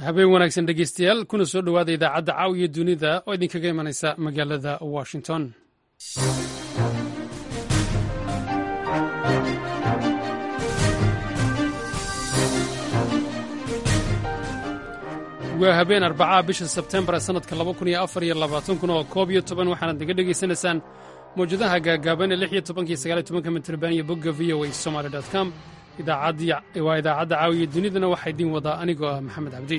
habeen wanaagsan dhegeystayaal kuna soo dhowaada idaacadda caawiya dunida oo idinkaga imanaysa magaalada washington waa habeen arbacaa bisha sebtembar ee sannadka kuna oo koob iyo toban waxaanaad naga dhegaysanaysaan mawjadaha gaagaaban ee lix iyo tobankii sagaaliyo tobanka mitrban iyo bogga v o a somaali com waa idaacadda caawiya dunidana waxaa idiin wadaa anigoo ah maxamed cabdi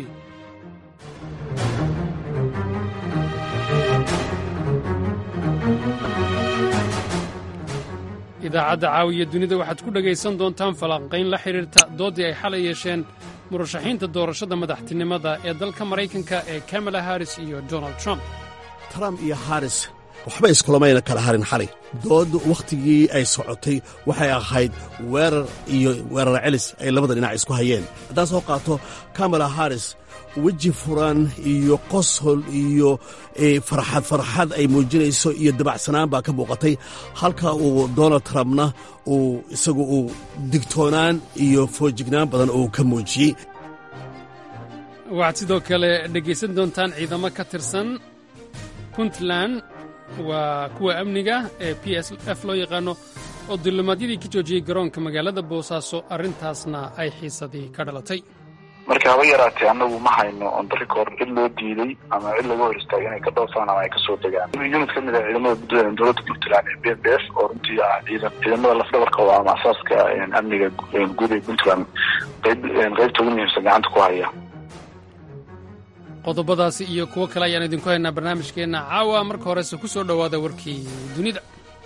idaacadda caawiya dunida waxaad ku dhegaysan doontaan falanqayn la xidhiirta dooddii ay xalay yeesheen murashaxiinta doorashada madaxtinimada ee dalka maraykanka ee kamala haris iyo donald trump trump iyo haris waxba iskulamayna kala harin xalay dood wakhtigii ay socotay waxay ahayd weerar iyo weerar celis ay labada dhinac isku hayeen haddaan soo qaato kamala haris weji furan iyo qoshol iyo farxad farxad ay muujinayso iyo dabacsanaan baa ka muuqatay halka uu donald trumpna uu isagu uu digtoonaan iyo foojignaan badan uu ka muujiyey waxaad sidoo kale dhegaysan doontaan ciidamo ka tirsan puntland waa kuwa amniga ee p s f loo yaqaano oo dulimaadyadii ka joojiyey garoonka magaalada boosaaso arrintaasna ay xiisadii ka dhalatay marka haba yaraatee annagu ma hayno ondarikoor cid loo diiday ama cid laga hor istaagay inay ka dhoofaan ama ay kasoo degaan unit ka mid ah ciidamada puntland dowladda puntland ee b b f oo runtii ah ciidan ciidamada lafdhabarka oo ama asaaska amniga guud ee puntland qayb qaybta ugu muhiimsan gacanta ku haya qodobadaasi iyo kuwo kale ayaan idinku haynaa barnaamijkeenna caawa marka horese ku soo dhowaada warkii dunida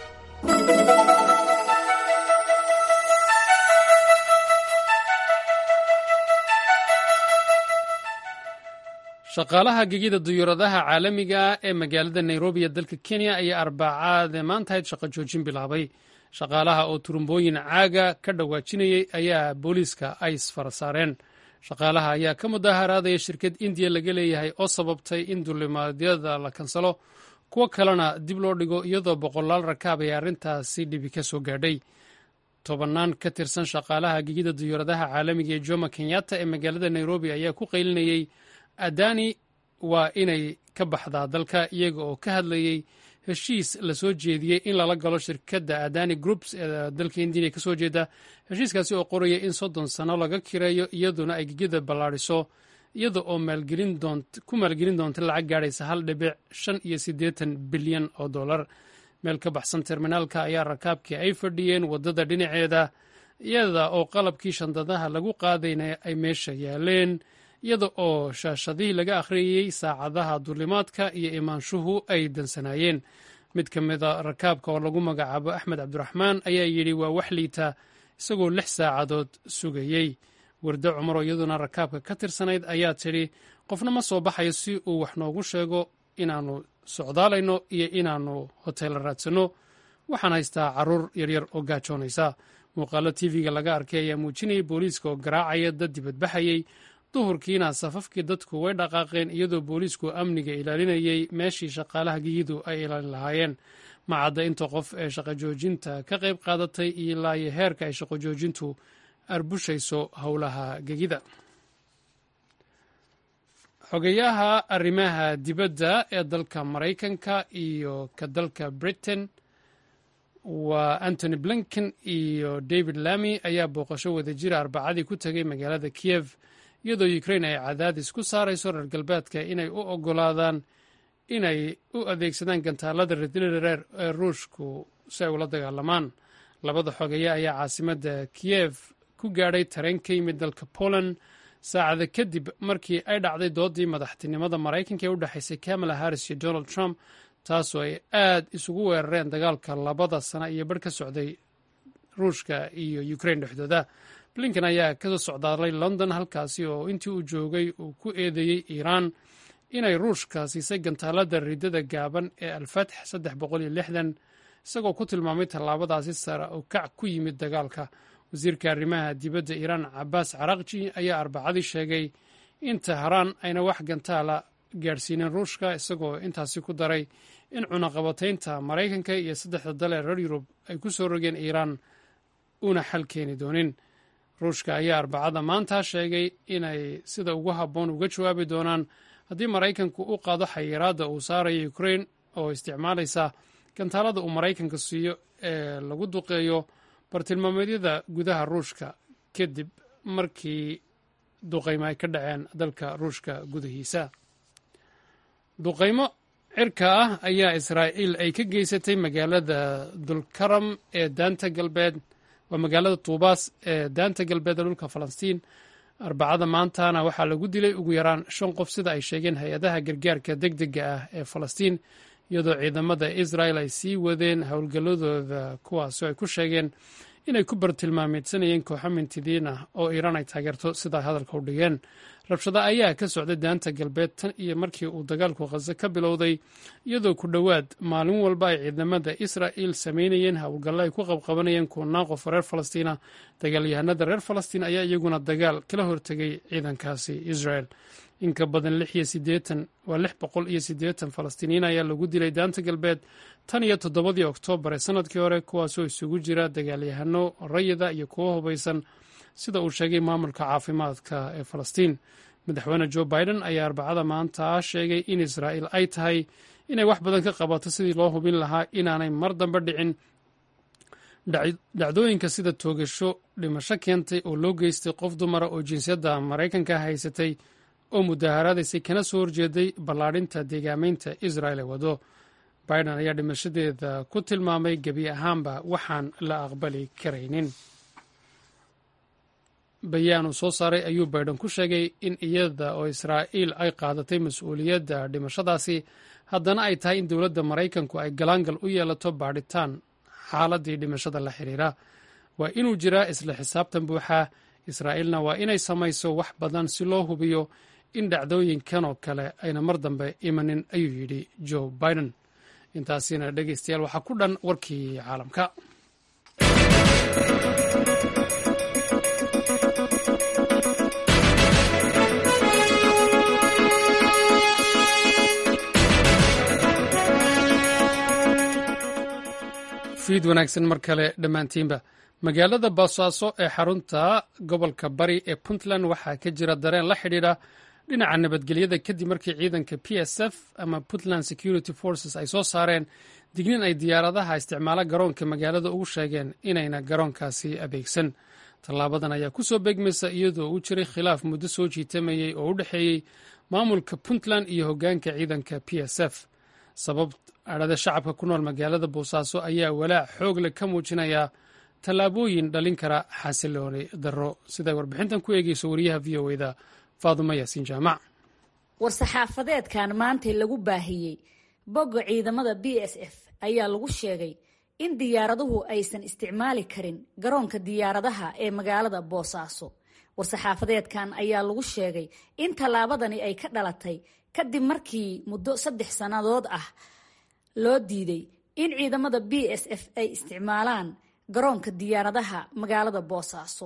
shaqaalaha gegida duyuuradaha caalamiga ee magaalada nairobi ee dalka kenya ayaa arbacaade maantahayd shaqo joojin bilaabay shaqaalaha oo turumbooyin caaga ka dhawaajinayay ayaa booliiska ay isfara saareen shaqaalaha ayaa ka mudaharaadaya shirkad indiya laga leeyahay oo sababtay in dulimaadyada la kansalo kuwo kalena dib loo dhigo iyadoo boqolaal rakaab ay arrintaasi dhibi ka soo gaadhay tobannaan ka tirsan shaqaalaha gegida duyuuradaha caalamiga ee joma kenyatta ee magaalada nairobi ayaa ku qaylinayey adani waa inay ka baxdaa dalka iyaga oo ka hadlayey heshiis la soo jeediyey in lala galo shirkadda adani groups ee dalka indiya kasoo jeeda heshiiskaasi oo qoraya in soddon sano laga kireeyo iyaduna ay gegida ballaadhiso iyada oo ku maalgelin doonta lacag gaadhaysa hal dhibic shan iyo siddeetan bilyan oo dollar meel ka baxsan terminaalka ayaa rakaabkii ay fadhiyeen waddada dhinaceeda iyada oo qalabkii shandadaha lagu qaadayna ay meesha yaaleen iyada oo shaashadihii laga akhriyey saacadaha duulimaadka iyo imaanshuhu ay dansanaayeen mid ka mida rakaabka oo lagu magacaabo axmed cabdiraxmaan ayaa yidhi waa wax liita isagoo lix saacadood sugayey wardo cumaroo iyaduna rakaabka ka tirsanayd ayaa tidhi qofna ma soo baxayo si uu wax noogu sheego inaannu socdaalayno iyo inaannu hoteella raadsanno waxaan haystaa carruur yaryar oo gaajoonaysa muuqaallo tv-ga laga arkay ayaa muujinayay booliiska oo garaacaya dad dibadbaxayey duhurkiina safafkii dadku way dhaqaaqeen iyadoo booliisku amniga ilaalinayay meeshii shaqaalaha geyidu ay ilaalin lahaayeen macadda inta qof ee shaqo joojinta ka qayb qaadatay ilaa iyo heerka ay shaqo joojintu arbushayso howlaha gegida xogeyaha arrimaha dibadda ee dalka maraykanka iyo ka dalka britain waa antony blinken iyo david lamy ayaa booqasho wadajira arbacadii ku tegay magaalada kiyev iyadoo ukrain ay cadaadis ku saarayso reer galbeedka inay u ogolaadaan inay u adeegsadaan gantaalada redreer ee ruushku si ay ula dagaalamaan labada xogeeye ayaa caasimadda kiyev ku gaadhay tareen ka yimid dalka poland saacada kadib markii ay dhacday doodii madaxtinimada maraykanka ee u dhexaysay kamala harris iyo donald trump taasoo ay aad isugu weerareen dagaalka labada sana iyo barh ka socday ruushka iyo ukrain dhexdooda blinken ayaa kasoo socdaalay london halkaasi oo intii uu joogay uu ku eedeeyey iiraan inay ruushka siisay gantaalada ridada gaaban ee alfatx saddex boqol iyo lixdan isagoo ku tilmaamay tallaabadaasi sare oo kac ku yimid dagaalka wasiirka arrimaha dibadda iiraan cabaas carakji ayaa arbacadii sheegay in tahraan ayna wax gantaala gaadhsiinin ruushka isagoo intaasi ku daray in cunaqabataynta maraykanka iyo saddexda dal ee reer yurub ay ku soo rogeen iiraan una xal keeni doonin ruushka ayaa arbacada maanta sheegay inay sida ugu habboon uga jawaabi doonaan haddii maraykanku u qaado xayiraadda uu saarayo ukrain oo isticmaalaysa gantaalada uu maraykanka siiyo ee lagu duqeeyo bartilmaameedyada gudaha ruushka kadib markii duqaymo ay ka dhaceen dalka ruushka gudihiisa duqaymo cirka ah ayaa israa'iil ay ka geysatay magaalada dulkaram ee daanta galbeed waa magaalada tuubaas ee daanta galbeed ee dhulka falastiin arbacada maantana waxaa lagu dilay ugu yaraan shan qof sida ay sheegeen hay-adaha gargaarka deg dega ah ee falastiin iyadoo ciidamada israel ay sii wadeen howlgalladooda kuwaasoo ay ku sheegeen inay ku bartilmaameedsanayeen kooxo mintidiin ah oo iiraan ay taageerto sidaa hadalka u dhigeen rabshado ayaa ka socday daanta galbeed tan iyo markii uu dagaalku khaze ka bilowday iyadoo ku dhowaad maalin walba ay ciidamada israa'il samaynayeen howlgallo ay ku qabqabanayeen kuwanaan qof reer falastiina dagaalyahanada reer falastiin ayaa iyaguna dagaal kala hortegay ciidankaasi israel inka badan waa lix boqol iyo siddeetan falastiiniyiin ayaa lagu dilay daanta galbeed tan iyo toddobadii oktoobar ee sanadkii hore kuwaasoo isugu jira dagaalyahano rayida iyo kuwo hubaysan sida uu sheegay maamulka caafimaadka ee falastiin madaxweyne jo biden ayaa arbacada maanta sheegay in israa'iil ay tahay inay wax badan ka qabato sidii loo hubin lahaa inaanay mar dambe dhicin dhacdooyinka sida toogasho dhimasho keentay oo loo geystay qof dumara oo jinsiyadda maraykanka haysatay oo mudaaharaadaysay kana soo horjeeday ballaadhinta deegaameynta israel ee wado biden ayaa dhimashadeeda ku tilmaamay gebi ahaanba waxaan la aqbali karaynin bayaan uu soo saaray ayuu biden ku sheegay in iyada oo israa'iil ay qaadatay mas-uuliyadda dhimashadaasi haddana ay tahay in dowladda maraykanku ay galaangal u yeelato baadhitaan xaaladii dhimashada la xiriira waa inuu jiraa isla xisaabtan buuxa israa'iilna waa inay samayso wax badan si loo hubiyo in dhacdooyinkan oo kale ayna mar dambe imanin ayuu yidhi joe biden intaasina dhegeystayaal waxaa ku dhan warkii caalamka fiid wanaagsan mar kale dhammaantiinba magaalada boosaaso ee xarunta gobolka bari ee puntland waxaa ka jira dareen la xidhiidha dhinaca nabadgelyada kadib markii ciidanka p s f ama puntland security forces ay soo saareen dignin ay diyaaradaha isticmaalo garoonka magaalada ugu sheegeen inayna garoonkaasi adeegsan tallaabadan ayaa ku soo beegmaysa iyadoo uu jiray khilaaf muddo soo jiitamayey oo u dhexeeyey maamulka puntland iyo hoggaanka ciidanka p s f sabab adhada shacabka ku nool magaalada boosaaso ayaa walaac xoog leh ka muujinaya tallaabooyin dhalin kara xasilooni darro siday warbixintan ku eegeyso wariyaha v o eda faadumo yaasiin jaamac war-saxaafadeedkan maantay lagu baahiyey bogga ciidamada b s f ayaa lagu sheegay in diyaaraduhu aysan isticmaali karin garoonka diyaaradaha ee magaalada boosaaso war-saxaafadeedkan ayaa lagu sheegay in tallaabadani ay ka dhalatay kadib markii muddo saddex sannadood ah loo diiday in ciidamada b s f ay isticmaalaan garoonka diyaaradaha magaalada boosaaso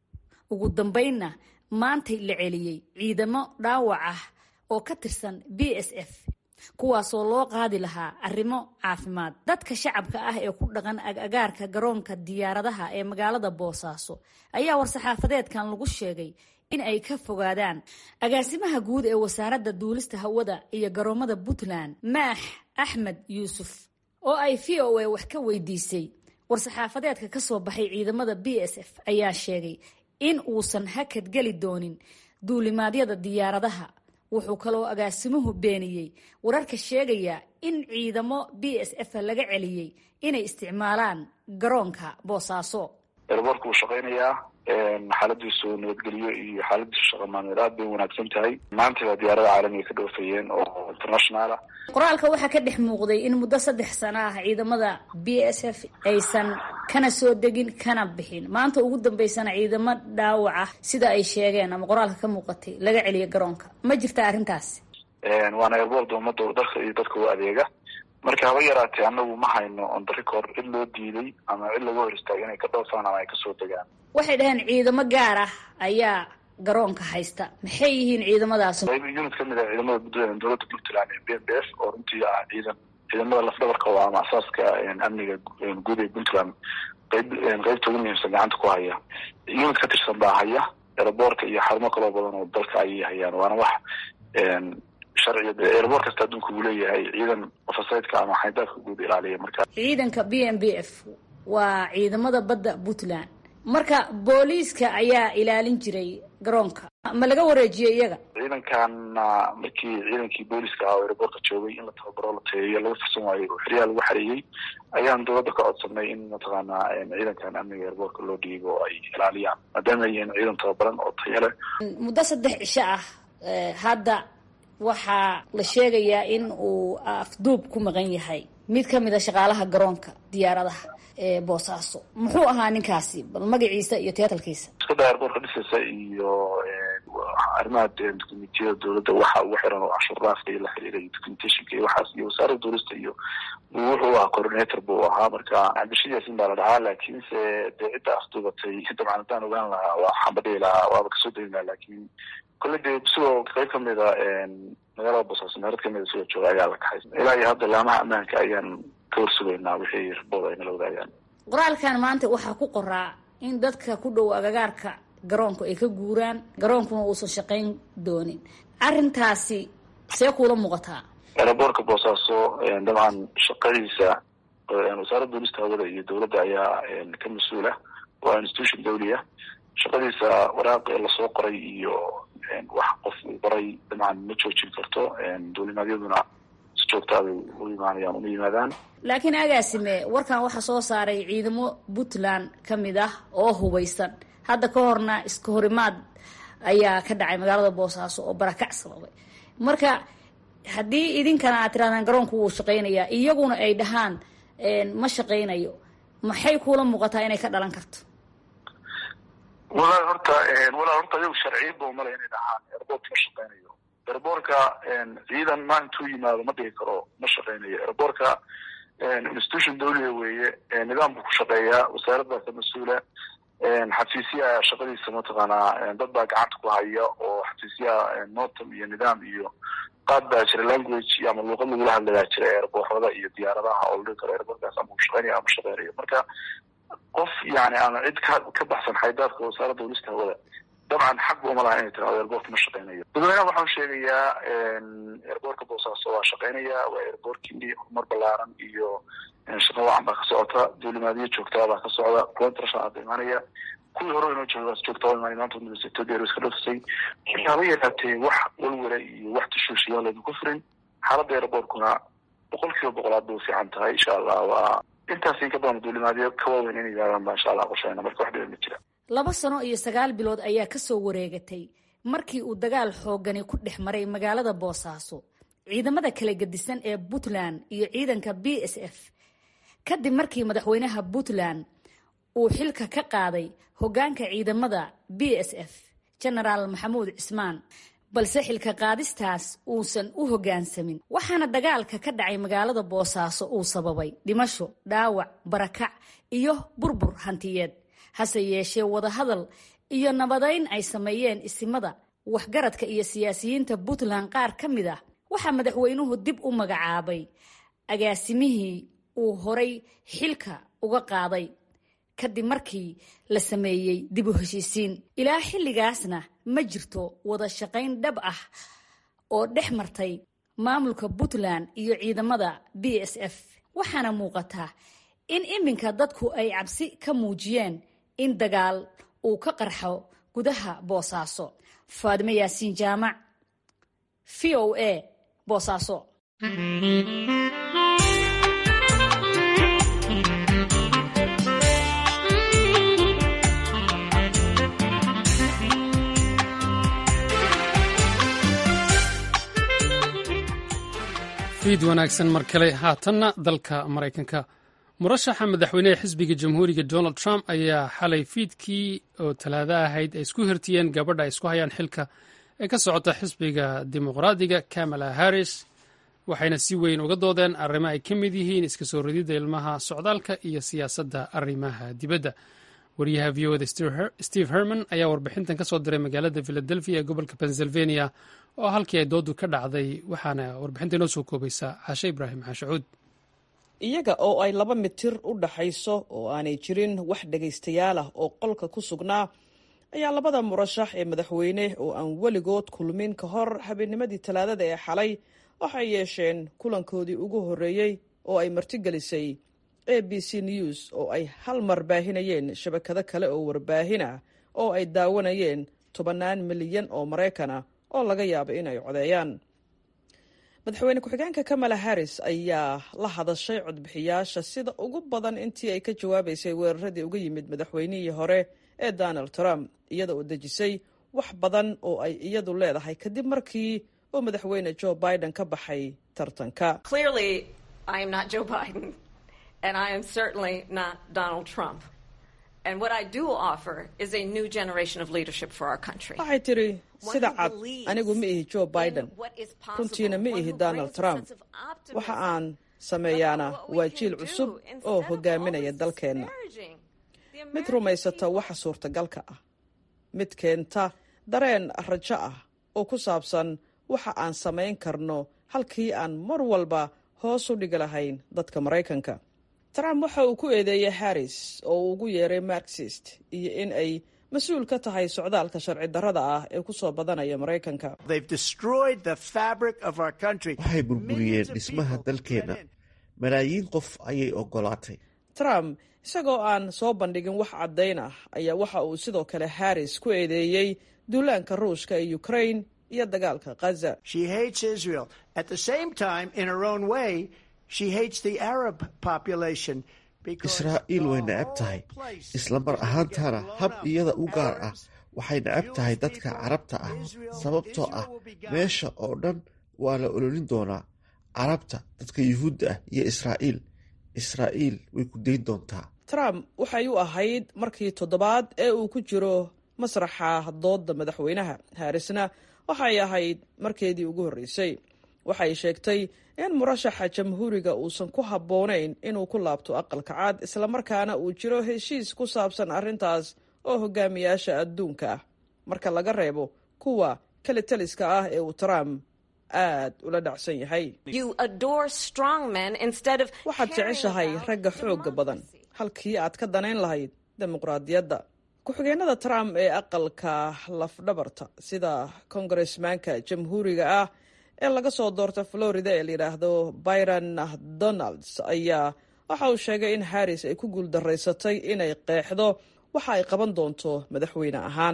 ugu dambeynna maantay la celiyey ciidamo dhaawac ah oo ka tirsan b s f kuwaasoo loo qaadi lahaa arrimo caafimaad dadka shacabka ah ee ku dhaqan agagaarka garoonka diyaaradaha ee magaalada boosaaso ayaa war-saxaafadeedkan lagu sheegay in ay ka fogaadaan agaasimaha guud ee wasaaradda duulista hawada iyo garoomada puntland maax axmed yuusuf oo ay v o a wax ka weydiisay war-saxaafadeedka ka soo baxay ciidamada b s f ayaa sheegay in uusan hakad geli doonin duulimaadyada diyaaradaha wuxuu kaloo agaasimuhu beeniyey wararka sheegaya in ciidamo b s f laga celiyey inay isticmaalaan garoonka boosaaso erboorka wuu shaqaynayaa xaaladiisu nabadgelyo iyo xaaladiisu shaqa maalmeed aad bay wanaagsan tahay maanta baa diyaarada caalamiga ka dhoofayeen oo international ah qoraalka waxaa ka dhex muuqday in muddo saddex sano ah ciidamada b s f aysan kana soo degin kana bixin maanta ugu dambeysana ciidamo dhaawac ah sida ay sheegeen ama qoraalka ka muuqatay laga celiya garoonka ma jirta arrintaasi waana erboorda ummadda dalka iyo dadka u adeega marka haba yaraatee anagu ma hayno on the record cid loo diiday ama cid laga hor istaagay inay ka dhoofaan ama ay kasoo degaan waxay dhaheen ciidamo gaar ah ayaa garoonka haysta maxay yihiin ciidamadaas unit kamid ah ciidamada dowladda puntland ee b m b f oo runtii ah ciidan ciidamada lafdhabarka oo ama asaaska amniga guud ee puntland qeyb qeybta ugu muhiimsan gacanta ku haya unit ka tirsan baa haya aeroboortka iyo xarumo kaloo badan oo dalka ayay hayaan waana wax sharciga aeroboort kasta adduunka uu leeyahay ciidan ofasaydka ama xaydaafka guud ilaaliya marka ciidanka b m b f waa ciidamada badda puntland marka booliiska ayaa ilaalin jiray garoonka ma laga wareejiyey iyaga ciidankanna markii ciidankii booliska ah oo aeroboortka joogay in la tababaro la tayeeyo laga fursan waayo oo xeryaha lagu xareeyey ayaan dowladda ka codsanay in mataqaanaa ciidankan amniga aeroboortka loo dhiibo oo ay ilaaliyaan maadaama ay yihiin ciidan tababaran oo tayo leh muddo saddex cisho ah hadda waxaa la sheegayaa in uu afduub ku maqan yahay mid ka mid a shaqaalaha garoonka diyaaradaha ee boosaaso muxuu ahaa ninkaasi bal magaciisa iyo teatalkiisa iskada airboortka dhisaysa iyo arrimaha documentiyada dowladda waxa ugu xiran oo cashuur dhaafka iyo la xiriira iyo documentationka iyo waxaas iyo wasaaradda duulista iyo wuxuu ahaa coordinator buu ahaa marka cabdishid yaasin baa la dhahaa laakiinse dee cidda afduubatay dabcan haddaan ogaan lahaa waa xambadhihi lahaa waaba kasoo degi lahaa laakiin kolle dee sidoo qayb kamid a magaalada boosaaso meerad kamid a sidoo jooga ayaa la kaxay ilaa iyo hadda laamaha ammaanka ayaan ka horsugaynaa wixii rabooda ay nala wadaagaan qoraalkan maanta waxaa ku qoraa in dadka ku dhow agagaarka garoonku ay ka guuraan garoonkuna uusan shaqayn doonin arrintaasi see kuula muuqataa aeroboortka boosaaso dabcan shaqadiisa wasaaradda duulista hawada iyo dowladda ayaa ka mas-uula waa institution dawli ah shaqadiisa waraaq lasoo qoray iyo wax qof uu qoray dabcan ma joojin karto duulimaadyaduna si joogtaabay u imaanayaan uma yimaadaan laakiin agaasime warkan waxaa soo saaray ciidamo puntland ka mid ah oo hubaysan hadda ka horna iska horimaad ayaa ka dhacay magaalada boosaaso oo barakac sababay marka haddii idinkana aad tirahdaan garoonku wuu shaqaynayaa iyaguna ay dhahaan ma shaqaynayo maxay kuula muuqataa inay ka dhalan karto walaal horta walaal horta ayagu sharciyadba umale inay dhahaan airboortka ma shaqaynayo airboortka ciidan ma intuu yimaado ma dhigi karo ma shaqaynayo airboortka institution dawliga weeye nidaam buu ku shaqeeyaa wasaaraddaa ka mas-uula xafiisyaha shaqadiisa mataqaanaa dad baa gacanta ku haya oo xafiisyaha notam iyo nidaam iyo qaad baa jira language ama luuqad lagula hadlayaa jira airboorada iyo diyaaradaha oo la dhigi karo airboortkaas ama uu shaqeynaya ama shaqeynayo marka qof yani ama cid ka ka baxsan xaydaadka wasaaradda duulista hawada dabcan xaq ba uma laha inay tirahdo airboortka ma shaqeynayo dadweynaha waxaan sheegayaa airboortka boosaaso waa shaqeynaya waa airboortkii horumar balaaran iyo shaqo wacan baa ka socota duulimaadyo joogtaa baa ka socda kuwa international hadda imaanaya kuwii hore inoo joogaas joogtaa imaanay maanta university airways ka dhafsay marka haba yaraatee wax walwala iyo wax tashuushiyaa laydinku furin xaaladda airboortkuna boqol kiiba boqolaad bay u fiican tahay insha allah waa intaas in ka badan duulimaadyo ka waaweyn inay yimaadaan baa insha allah qoshayna marka wax dhiba ma jira laba sano iyo sagaal bilood ayaa kasoo wareegatay markii uu dagaal xoogani ku dhex maray magaalada boosaaso ciidamada kala gedisan ee puntland iyo ciidanka b s f kadib markii madaxweynaha puntland uu xilka ka qaaday hoggaanka ciidamada b s f genaraal maxamuud cismaan balse xilka qaadistaas uusan u hoggaansamin waxaana dagaalka ka dhacay magaalada boosaaso uu sababay dhimasho dhaawac barakac iyo burbur hantiyeed hase yeeshee wadahadal iyo nabadayn ay sameeyeen isimada waxgaradka iyo siyaasiyiinta puntland qaar ka mid ah waxaa madaxweynuhu dib u magacaabay agaasimihii uu horay xilka uga qaaday kadib markii la sameeyey dib u heshiisiin ilaa xilligaasna ma jirto wada shaqayn dhab ah oo dhex martay maamulka puntland iyo ciidamada b s f waxaana muuqataa in iminka dadku ay cabsi ka muujiyeen in dagaal uu ka qarxo gudaha boosaaso faadime yaasiin jaamac v o a boosaaso fiid wanaagsan mar kale haatanna dalka maraykanka murashaxa madaxweyneha xisbiga jamhuuriga donald trump ayaa xalay fiidkii oo talaado ahayd ay isku hirtiyeen gabadha ay isku hayaan xilka ee ka socota xisbiga dimuqraadiga kamala harris waxayna si weyn uga doodeen arrimo ay ka mid yihiin iska soo rididda ilmaha socdaalka iyo siyaasadda arrimaha dibadda wariyaha v oda steve herman ayaa warbixintan ka soo diray magaalada philadelphia ee gobolka pennsylvania oo halkii ay doodu ka dhacday waxaana warbixinta inoo soo koobaysaa xaashe ibraahim xaashacuud iyaga oo ay laba mitir u dhaxayso oo aanay jirin wax dhegaystayaal ah oo qolka ku sugnaa ayaa labada murashax ee madaxweyne oo aan weligood kulmin ka hor habeennimadii talaadada ee xalay waxay yeesheen kulankoodii ugu horreeyey oo ay martigelisay a b c news oo ay hal mar baahinayeen shabakado kale oo warbaahin ah oo ay daawanayeen tobannaan milyan oo maraykan ah oo laga yaaba inay codeeyaan madaxweyne ku-xigeenka kamala harris ayaa la hadashay codbixiyaasha sida ugu badan intii ay ka jawaabaysay weeraradii uga yimid madaxweynihii hore ee donald trump iyada oo dejisay wax badan oo ay iyadu leedahay kadib markii uu madaxweyne joe biden ka baxay tartanka waxay tidhi sida cad anigu ma ihi joe biden runtiina ma ihi donald trump waxa aan sameeyaana waa jiil cusub oo hogaaminaya dalkeenna mid rumaysata waxa suurtagalka ah mid keenta dareen rajo ah oo ku saabsan waxa aan samayn karno halkii aan mar walba hoos u dhigi lahayn dadka maraykanka trump waxa uu ku eedeeyey harris oo uu ugu yeeray marxist iyo in ay mas-uul ka tahay socdaalka sharci darrada ah ee ku soo badanaya maraykanka waxay burburiyeen dhismaha dalkeenna malaayiin qof ayay ogolaatay trump isagoo aan soo bandhigin wax caddayn ah ayaa waxa uu sidoo kale harris ku eedeeyey duulaanka ruushka ee ukraine iyo dagaalka khaza israa'iil way necab tahay isla mar ahaantaana hab iyada u gaar ah waxay necab tahay dadka carabta ah sababtoo ah meesha oo dhan waa la ololin doonaa carabta dadka yuhuudda ah iyo israa'iil israa'iil way ku dayn doontaa trump waxay u ahayd markii toddobaad ee uu ku jiro masraxa doodda madaxweynaha harrisna waxay ahayd markeedii ugu horreysay waxay sheegtay in murashaxa jamhuuriga uusan ku habboonayn inuu ku laabto aqalka cad islamarkaana uu jiro heshiis ku saabsan arrintaas oo hogaamiyaasha adduunka ah marka laga reebo kuwa keli taliska ah ee uu trump aad ula dhacsan yahay waxaad jeceshahay ragga xoogga badan halkii aad ka danayn lahayd dimuqraadiyadda ku-xigeenada trump ee aqalka lafdhabarta sida kongaresmanka jamhuuriga ah ee laga soo doorta florida ee layidhaahdo byron donalds ayaa waxa uu sheegay in harris ay ku guuldaraysatay inay qeexdo waxa ay qaban doonto madaxweyne ahaan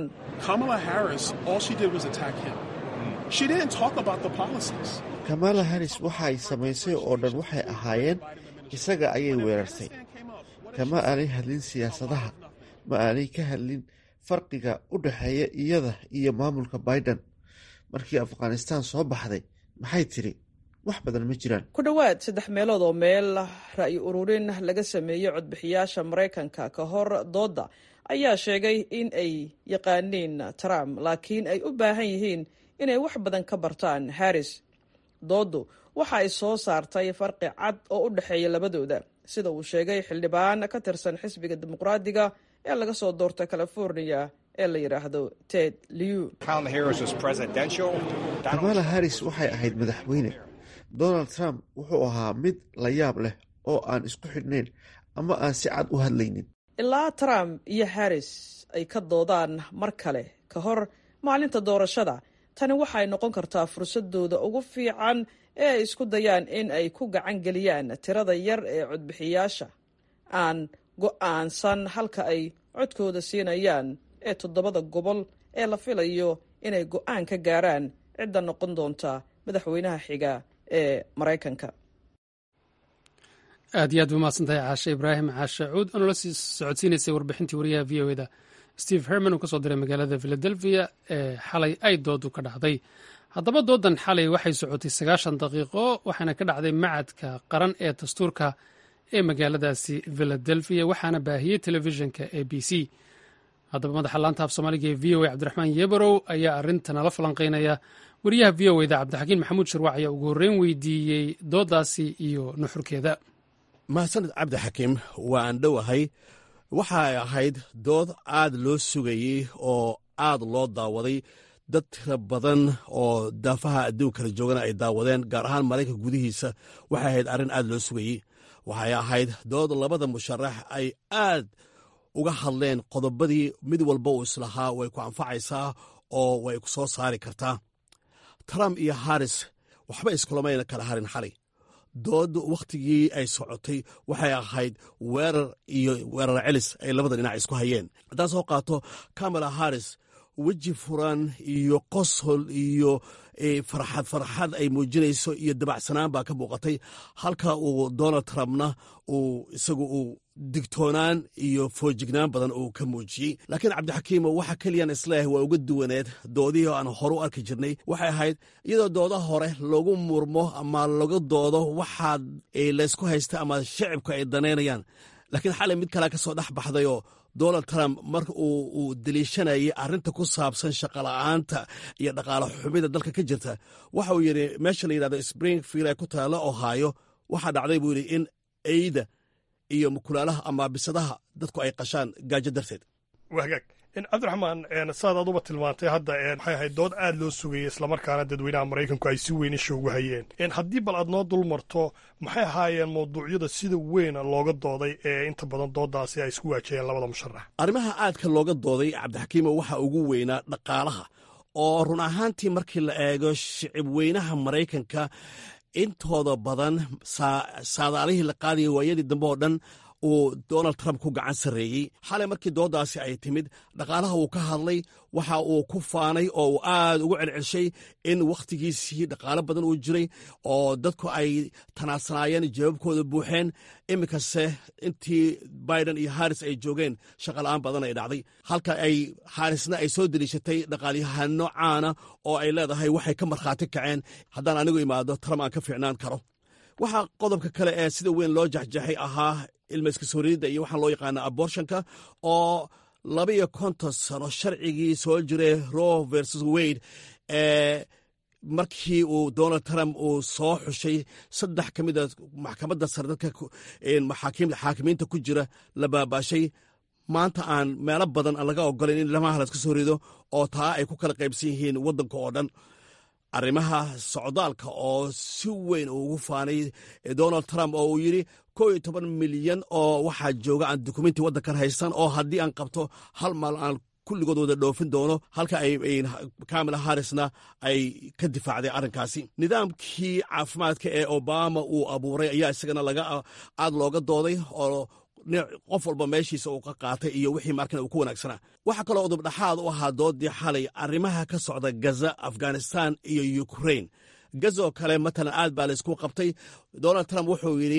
kamala harris waxa ay samaysay oo dhan waxay ahaayeen isaga ayay weerartay kama aanay hadlin siyaasadaha ma aanay ka hadlin farqiga u dhexeeya iyada iyo maamulka biden markii afghanistaan soo baxday maxay tidhi wax badan ma jiraan ku dhowaad saddex meelood oo meel ra'yi ururin laga sameeyey codbixiyaasha maraykanka ka hor doodda ayaa sheegay in ay yaqaaniin trump laakiin ay u baahan yihiin inay wax badan ka bartaan harris dooddu waxa ay soo saartay farqi cad oo u dhexeeya labadooda sida uu sheegay xildhibaan ka tirsan xisbiga dimuqraadiga ee laga soo doorta california ee la yidhaahdo ted liu kamala harris waxay ahayd madaxweyne donald trump wuxuu ahaa mid la yaab leh oo aan isku xidhnayn ama aan si cad u hadlaynin ilaa trump iyo harris ay ka doodaan mar kale ka hor maalinta doorashada tani waxay noqon kartaa fursadooda ugu fiican ee ay isku dayaan in ay ku gacan geliyaan tirada yar ee codbixiyaasha aan go-aansan halka ay codkooda siinayaan ee toddobada gobol ee la filayo inay go-aan ka gaaraan cidda noqon doonta madaxweynaha xiga ee maraykanka aad iyo aad ba mahadsantahay caashe ibraahim caashe cuud oo nala sii socodsiinaysay warbixintii wariyaha v o eda steve herman uu ka soo diray magaalada philadelphia ee xalay ay doodu ka dhacday haddaba doodan xalay waxay socotay sagaashan daqiiqo waxaana ka dhacday macadka qaran ee dastuurka ee magaaladaasi philadelphia waxaana baahiyey telefishinka a b c haddaba madaxa laanta af soomaaliga ee v o a cabdiraxmaan yebarow ayaa arrintanala falanqeynaya wariyaha v o eda cabdixakiin maxamuud shirwac ayaa ugu horreyn weydiiyey doodaasi iyo nuxurkeeda mahadsaned cabdixakiim waa aan dhowahay waxay ahayd dood aad loo sugayey oo aad loo daawaday dad tira badan oo daafaha adduunka kala joogana ay daawadeen gaar ahaan maraykanka gudihiisa waxay ahayd arrin aad loo sugayey waxay ahayd dood labada musharax ay aad uga hadleen qodobadii mid walba uu islahaa way ku anfacaysaa oo way ku soo saari kartaa trump iyo haris waxba iskulamayna kala harin xalay dood wakhtigii ay socotay waxay ahayd weerar iyo weerar celis ay labada dhinac isku hayeen haddaan soo qaato kamala haris weji furan iyo qosol iyo farxad farxad ay muujinayso iyo dabacsanaan baa ka muuqatay halka uu donald trumpna uu isagu uu digtoonaan iyo foojignaan badan uu ka muujiyey laakiin cabdixakiimo waxa keliyan isleeyahay waa uga duwaneed doodihii aan horu arki jirnay waxay ahayd iyadoo dooda hore lagu murmo ama laga doodo waxaad laysku haysta ama shacibku ay danaynayaan laakiin xalay mid kalea ka soo dhex baxdayoo donald trump mar uu deliishanayay arrinta ku saabsan shaqola'aanta iyo dhaqaale xumida dalka ka jirta waxa uu yidhi meesha la yidhahdo springfield ee ku taalla ohaayo waxaa dhacday buu yidhi in eyda iyo mukulaalaha ama bisadaha dadku ay qashaan gaajo darteed wagaag cabdiraxmaan saad aduba tilmaantay hadda waxay ahayd dood aad loo sugayay islamarkaana dadweynaha maraykanku ay si weyn isha ugu hayeen haddii bal aad noo dul marto maxay ahaayeen mawduucyada sida weyn looga dooday ee inta badan doodaasi ay isku waajaheen labada musharax arrimaha aadka looga dooday cabdixakiimo waxaa ugu weynaa dhaqaalaha oo run ahaantii markii la eego shicib weynaha maraykanka intooda badan saadaalihii la qaadaya waayadii dambe oo dhan uu donald trump ku gacan sarreeyey xalay markii dooddaasi ay timid dhaqaalaha uu ka hadlay waxa uu ku faanay oo uu aad ugu celcelshay in wakhtigiisii dhaqaalo badan uu jiray oo dadku ay tanaadsanaayeen jawaabkooda buuxeen iminkase intii biden iyo haris ay joogeen shaqola'aan badan ay dhacday halka ay harisna ay soo deliishatay dhaqaalyahano caana oo ay leedahay waxay ka markhaati kaceen haddaan anigu imaado trump aan ka fiicnaan karo waxaa qodobka kale ee sida weyn loo jaxjaxay ahaa ilmayska sooriyadda iyo waxaa loo yaqaana abortionka oo labaiyo konton sano sharcigii soo jiray roe versus wade ee markii uu donald trump uu soo xushay saddex ka mida maxkamadda sare dadka xaakimiinta ku jira la baabaashay maanta aan meelo badan aan laga ogolayn in ilmaha laska soo rido oo taa ay ku kala qaybsan yihiin waddanka oo dhan arrimaha socdaalka oo si weyn ugu faanay donald trump oo uu yidhi kow iyo toban milyan oo waxaa jooga aan dukumenti waddankan haysan oo haddii aan qabto hal maal aan kulligood wada dhoofin doono halka ay kamala harisna ay ka difaacday arrinkaasi nidaamkii caafimaadka ee obama uu abuuray ayaa isagana laga aad looga dooday oo qof walba meeshiisa uu ka qaatay iyo wixii markan uu ku wanaagsanaa waxaa kaloo udubdhaxaad u ahaa doodii xalay arrimaha ka socda gaza afghanistan iyo ukrain gazaoo kale matalan aad baa laysku qabtay donald trump wuxuu yidhi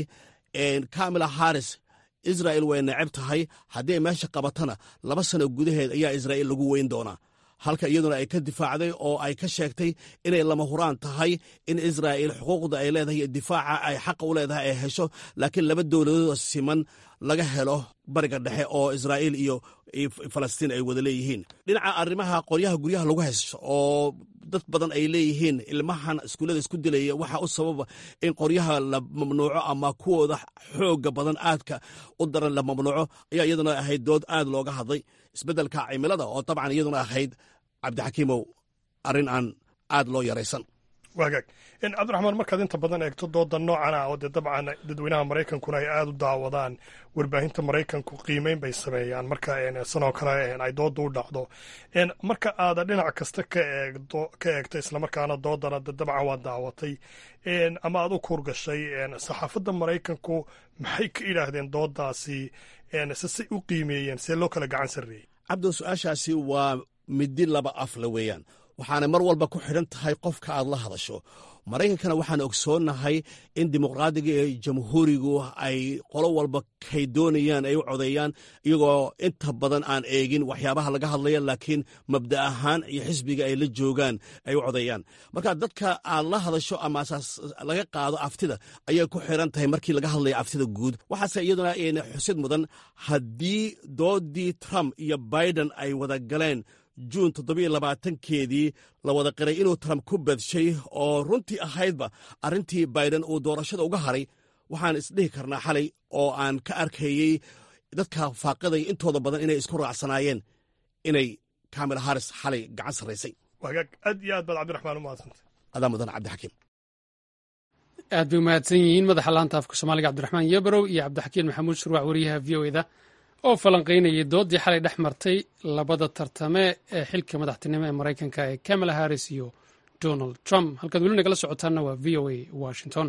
kamala haris israel way neceb tahay haddii ay meesha qabatana laba sano gudaheed ayaa israa'iil lagu weyn doonaa halka iyaduna ay ka difaacday oo ay ka sheegtay inay lama huraan tahay in israa'iil xuquuqda ay leedahay iyo difaaca ay xaqa u leedahay ay hesho laakiin laba dowladood siman laga helo bariga dhexe oo israa'iil iyo falastiin ay wada leeyihiin dhinaca arrimaha qoryaha guryaha lagu haysto oo dad badan ay leeyihiin ilmahan iskuullada isku dilaya waxaa u sababa in qoryaha la mamnuuco ama kuwooda xooga badan aadka u daran la mamnuuco ayaa iyaduna ahayd dood aad looga hadlay isbeddelka cimilada oo dabcan iyaduna ahayd cabdixakiimow arrin aan aad loo yaraysan waagaag cabdiraxmaan markaad inta badan eegto dooda noocan ah oo dee dabcan dadweynaha maraykankuna ay aada u daawadaan warbaahinta maraykanku qiimeyn bay sameeyaan marka sanoo kale ay dooda u dhacdo marka aada dhinac kasta ka eegdo ka eegto islamarkaana doodana de dabcan waa daawatay ama aad u kuurgashay saxaafadda maraykanku maxay ka idhaahdeen doodaasi se say u qiimeeyeen see loo kala gacan sarreeyey cabdo su-aashaasi waa midi laba afla weeyaan waxaana mar walba ku xidhan tahay qofka aad la hadasho maraykankana waxaan ogsoonnahay in dimuqraadiga iyo jamhuurigu ay qolo walba kay doonayaan ay u codeeyaan iyagoo inta badan aan eegin waxyaabaha laga hadlaya laakiin mabda ahaan iyo xisbiga ay la joogaan ay u codeeyaan marka dadka aad la hadasho ama asaas laga qaado aftida ayay ku xiran tahay markii laga hadlaya aftida guud waxaase iyaduna xusid mudan haddii doodii trump iyo biden ay wada galeen juun toddobiyo labaatankeedii la wada qiray inuu trump ku badshay oo runtii ahaydba arrintii biden uu doorashada uga haray waxaan isdhihi karnaa xalay oo aan ka arkayey dadka faaqiday intooda badan inay isku raacsanaayeen inay kamila haris xalay gacan sarraysay wagaag aad iyo aad baad cabdiraxmaan u mahadsantay adaa mudan cabdixakiim aad bay umahadsan yihiin madaxa laanta afka soomaaliga cabdiraxmaan yebrow iyo cabdixakiin maxamuud shurwac wariyaha v o eda oo falanqaynayay doodii xalay dhex martay labada tartame ee xilka madaxtinimo ee maraykanka ee kamala harris iyo donald trump halkaad weli nagala socotaanna waa v o a washington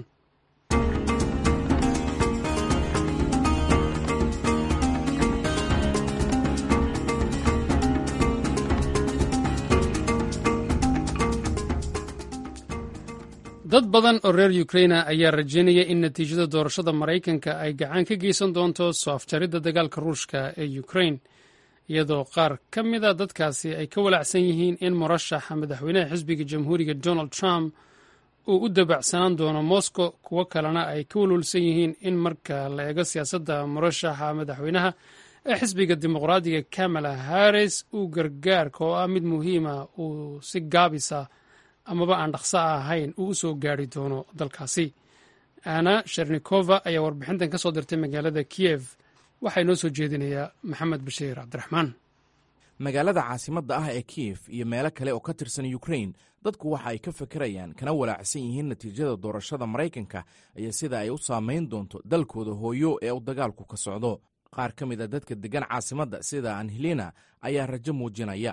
dad badan oo reer ukraina ayaa rajaynaya in natiijada doorashada maraykanka ay gacan ka geysan doonto soo afjaridda dagaalka ruushka ee ukrain iyadoo qaar ka mida dadkaasi ay ka walacsan yihiin in murashaxa madaxweynaha xisbiga jamhuuriga donald trump uu u dabacsanaan doono moscow kuwo kalena ay ka walwalsan yihiin in marka la eego siyaasadda murashaxa madaxweynaha ee xisbiga dimuqraadiga kamala harris uu gargaarka oo ah mid muhiima uu si gaabisa amaba aan dhaqso ahayn uu u soo gaari doono dalkaasi ana shernikova ayaa warbixintan ka soo dirtay magaalada kiyev waxaa inoo soo jeedinayaa maxamed bashiir cabdiraxmaan magaalada caasimadda ah ee kiyef iyo meelo kale oo ka tirsan ukrain dadku waxa ay ka fekerayaan kana walaacsan yihiin natiijada doorashada maraykanka iyo sida ay u saamayn doonto dalkooda hooyo ee uu dagaalku ka socdo qaar ka mid a dadka deggan caasimadda sida anhelina ayaa rajo muujinaya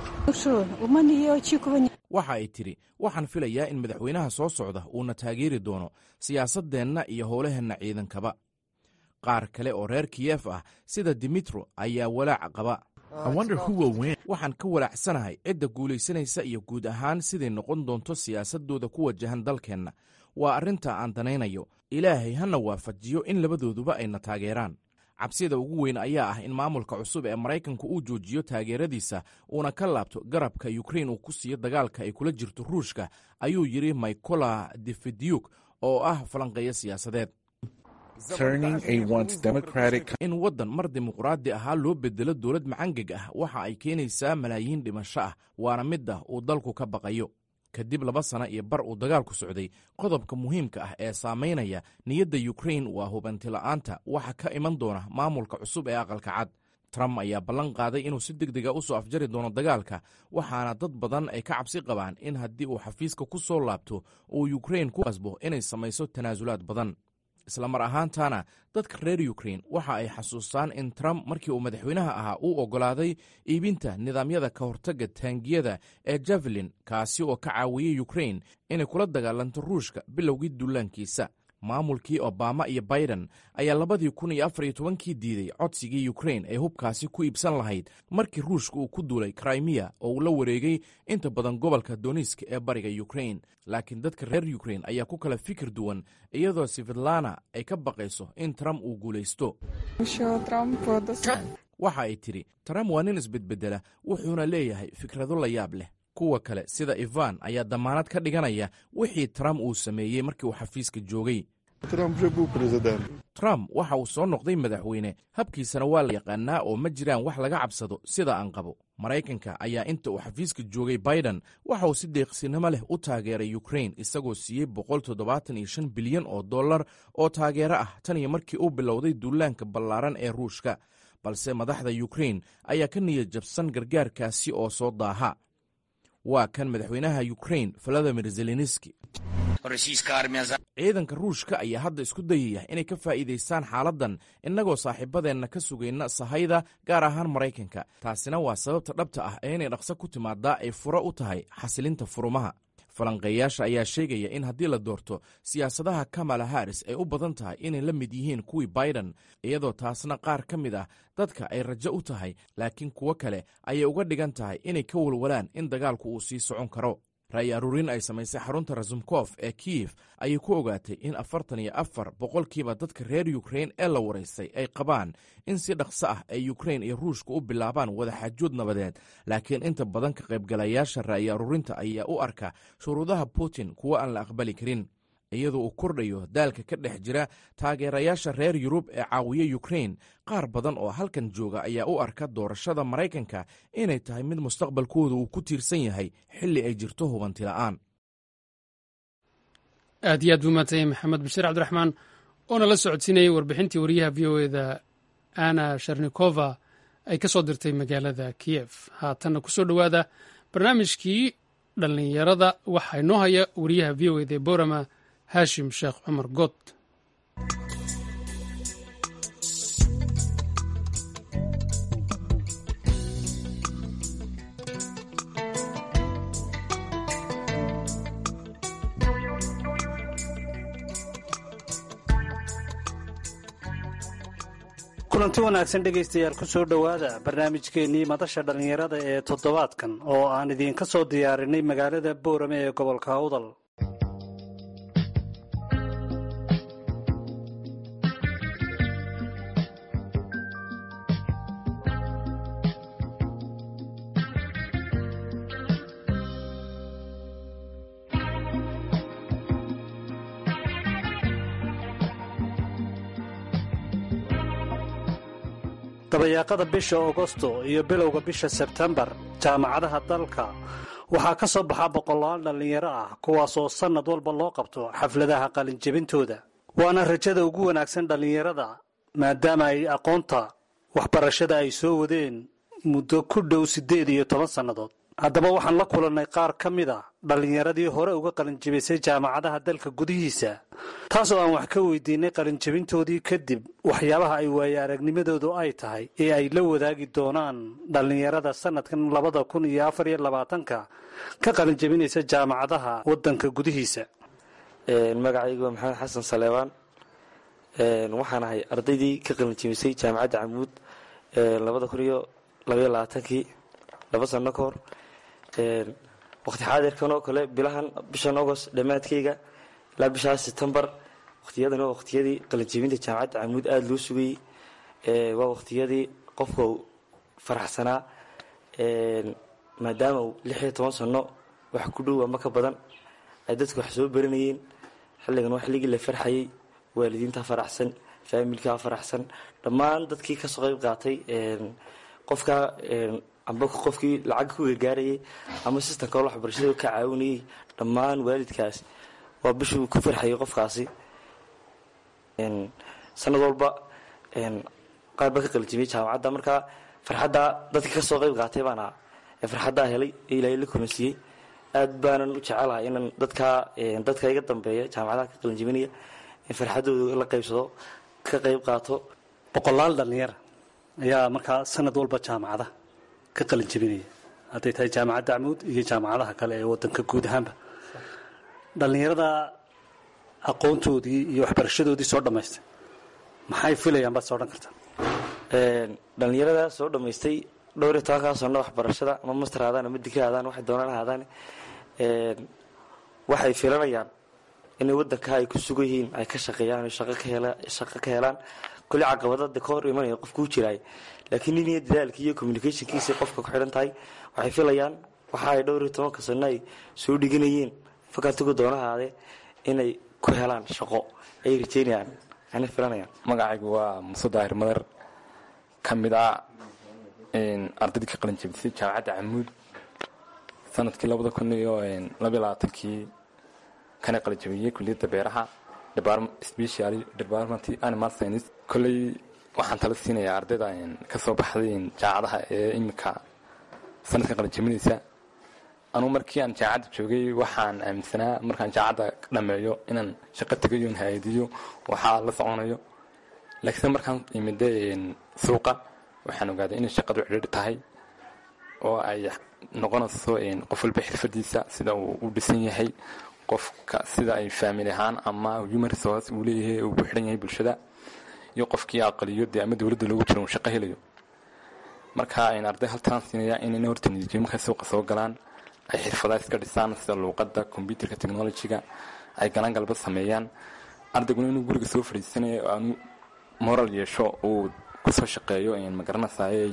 waxa ay tidhi waxaan filayaa in madaxweynaha soo socda uuna taageeri doono siyaasaddeenna iyo howlaheenna ciidankaba qaar kale oo reer kiyef ah sida dimitro ayaa walaac qaba waxaan ka walaacsanahay cidda guulaysanaysa iyo guud ahaan siday noqon doonto siyaasaddooda ku wajahan dalkeenna waa arrinta aan danaynayo ilaahay hana waafajiyo in labadooduba ayna taageeraan cabsida ugu weyn ayaa ah in maamulka cusub ee maraykanku uu joojiyo taageeradiisa uuna ka laabto garabka yukrain uu ku siiyo dagaalka ay kula jirto ruushka ayuu yidhi micola defedyuk oo ah falanqeeyo siyaasadeed in waddan mar dimuqraadi ahaa loo bedelo dowlad macangeg ah waxa ay keenaysaa malaayiin dhimasho ah waana midda uu dalku ka baqayo kadib laba sana iyo bar uu dagaalku socday qodobka muhiimka ah ee saamaynaya niyadda yukrain waa hubantila'aanta waxa ka iman doona maamulka cusub ee aqalka cad trump ayaa ballan qaaday inuu si deg dega u soo afjari doono dagaalka waxaana dad badan ay ka cabsi qabaan in haddii uu xafiiska ku soo laabto uu yukrain ku qasbo inay samayso tanaasulaad badan isla mar ahaantaana dadka reer yukrain waxa ay xasuustaan in trump markii uu madaxweynaha ahaa uu oggolaaday iibinta nidaamyada ka hortagga taangiyada ee javelin kaasi oo ka caawiyey yukrain inay kula dagaalanto ruushka bilowgii dullaankiisa maamulkii obama iyo biden ayaa labadii kun iyo afar iyo tobankii diiday codsigii yukrain ee hubkaasi ku iibsan lahayd markii ruushka uu ku duulay krimiya oo uu la wareegay inta badan gobolka doniska ee bariga yukrain laakiin dadka reer yukrain ayaa ku kala fikir duwan iyadoo sifidlana ay ka baqayso in trump uu guulaysto waxa ay tidhi trump waa nin isbedbedela wuxuuna leeyahay fikrado la yaab leh kuwa kale sida ivan ayaa damaanad ka dhiganaya wixii trump uu sameeyey markii uu xafiiska joogay trump waxa uu soo noqday madaxweyne habkiisana waa la yaqaanaa oo ma jiraan wax laga cabsado sida aan qabo maraykanka ayaa inta uu xafiiska joogay biden waxa uu si deeqsinimo leh u taageeray yukrain isagoo siiyey boqol toddobaatan iyo shan bilyan oo dollar oo taageero ah tan iyo markii uu bilowday duulaanka ballaaran ee ruushka balse madaxda yukrain ayaa ka niyad jabsan gargaarkaasi oo soo daaha waa kan madaxweynaha yukrain valadimir zelenski ciidanka ruushka ayaa hadda isku dayaya inay ka faa'iidaystaan xaaladdan innagoo saaxiibadeenna ka sugayna sahayda gaar ahaan maraykanka taasina waa sababta dhabta ah ee inay dhaqso ku timaadaa ay furo u tahay xasilinta furumaha falanqeeyaasha ayaa sheegaya in haddii la doorto siyaasadaha kamala haris ay u badan tahay inay la mid yihiin kuwii biden iyadoo taasna qaar ka mid ah dadka ay rajo u tahay laakiin kuwo kale ayay uga dhigan tahay inay ka walwalaan in dagaalku uu sii socon karo ra'yi aruurin ay samaysay xarunta rasumkof ee kiyef ayay ku ogaatay in afartan iyo afar boqolkiiba dadka reer yukrain ee la waraystay ay qabaan in si dhaqso ah ay yukrain iyo ruushka u bilaabaan wadaxaajood nabadeed laakiin inta badan ka qaybgalayaasha ra'yi aruurinta ayaa u arka shuruudaha putin kuwo aan la aqbali karin iyadoo uu kordhayo daalka ka dhex jira taageerayaasha reer yurub ee caawiya yukrain qaar badan oo halkan jooga ayaa u arka doorashada maraykanka inay tahay mid mustaqbalkooda uu ku tiirsan yahay xilli ay jirto hubanti la'aan aad iyo aad buu maatanyay maxamed bashiir cabdiraxmaan oona la socodsiinayay warbixintii wariyaha v o eda ana sharnikova ay ka soo dirtay magaalada kiyef haatanna ku soo dhowaada barnaamijkii dhallinyarada waxaa inoo haya wariyaha v o eda ee borama haashim sheekh cumar good kulanti wanaagsan dhegaystayaal ku soo dhowaada barnaamijkeennii madasha dhallinyarada ee toddobaadkan oo aan idiinka soo diyaarinay magaalada boorame ee gobolka awdal dabayaaqada bisha agosto iyo bilowga bisha sebtembar jaamacadaha dalka waxaa ka soo baxa boqolaal dhallinyaro ah kuwaasoo sannad walba loo qabto xafladaha qalinjebintooda waana rajada ugu wanaagsan dhallinyarada maadaama ay aqoonta waxbarashada ay soo wadeen muddo ku dhow siddeed iyo toban sannadood haddaba waxaan la kulannay qaar ka mid a dhallinyaradii hore uga qalinjebisay jaamacadaha dalka gudihiisa taasoo aan wax ka weydiinay qalinjebintoodii kadib waxyaabaha ay waaye aragnimadoodu ay tahay ee ay la wadaagi doonaan dhallinyarada sannadkan labada kun iyo afar iyo labaatanka ka qalinjebinaysa jaamacadaha waddanka gudihiisa magacaygu waa maxamed xasan saleebaan waxaan ahay ardaydii ka qalinjebisay jaamacadda camuud labada kun iyo labaiyo labaatankii laba sano ka hor waqti xaadirkan oo kale bilahan bishan agost dhammaadkayga ilaa bishaas setembar waqtiyadan waa waqtiyadii qalinjebinta jaamacadda camuud aada loo sugayey waa waqtiyadii qofka uu faraxsanaa maadaama uu lix iyo toban sano wax ku dhow ama ka badan ay dadku wax soo baranayeen xilligan waa xilligii la farxayay waalidiintaa faraxsan faamilkaa faraxsan dhammaan dadkii kasoo qayb qaatay qofkaa amba qofkii lacag ku gargaarayay ama sistamka waxbarashada ka caawinayay dhammaan waalidkaas waa bishuu ku farxayay qofkaasi sanad walba qaar baa ka qalijimiyay jaamacadda markaa farxaddaa dadkii kasoo qayb qaatay baan ahaa ee farxaddaa helay ee ilaahay la kulansiiyey aad baanan u jecelahay inaan dadkaa dadka iga dambeeya jaamacadaha ka qalinjibinaya in farxaddooda la qaybsado ka qayb qaato boqolaal dhallinyara ayaa markaa sanad walba jaamacada ka qalin jebinaya hadday tahay jaamacadda camuud iyo jaamacadaha kale ee wadanka guud ahaanba dhallinyarada aqoontoodii iyo waxbarashadoodii soo dhammaystay maxay filayaan baad soo dhan kartaa dhallinyarada soo dhammaystay dhowr iyo tobankaa sano waxbarashada ama master haadaan ama dika haadaan waxay doonaan haadaan waxay filanayaan inay wadanka ay ku sugan yihiin ay ka shaqeeyaan shaqo ka helaan kuli caqabadada ka hor imanaya qofku u jiraay laakiin nin iyo dadaalkii iyo communicationkiisa qofka ku xidhan tahay waxay filayaan waxa ay dhowr iyo tobanka sano ay soo dhiganayeen fakaltigu doona haadee inay ku helaan shaqo ay rajeynayaan ana filanayaan magacaygu waa muuse daahir madar ka mid ah ardaydii ka qalin jebisay jaamacadda camuud sanadkii labada kun iyo labaiyo labaatankii kana qalin jebiyey kuliyadda beeraha special department animal science kolley waxaan tala siinayaa ardayda ka soo baxday jaamacadaha ee iminka sanadka qalin jebinaysa anugu markii aan jaamacadda joogay waxaan aaminsanaa markaan jaamacadda dhameeyo inaan shaqo tegayo in hay-adiyo waxaa la soconayo laakiinse markaan imida suuqa waxaan ogaaday inay shaqadu cidhiidhi tahay oo ay noqonayso qof walba xirfadiisa sida uu u dhisan yahay qofka sida ay faamili ahaan ama human resource uu leeyahay uu ku xidhan yahay bulshada iyo qofkii aqaliyo dee ama dowladda loogu jiro uu shaqo helayo marka ayn arday haltaan siinaya inayna horta niyadjooyin markay suuqa soo galaan ay xirfadaha iska dhisaan sida luuqadda combyuterka technologyga ay galaan galba sameeyaan ardayguna inuu guriga soo fadhiisanayo aanu moral yeesho uu kusoo shaqeeyo magaranaysaay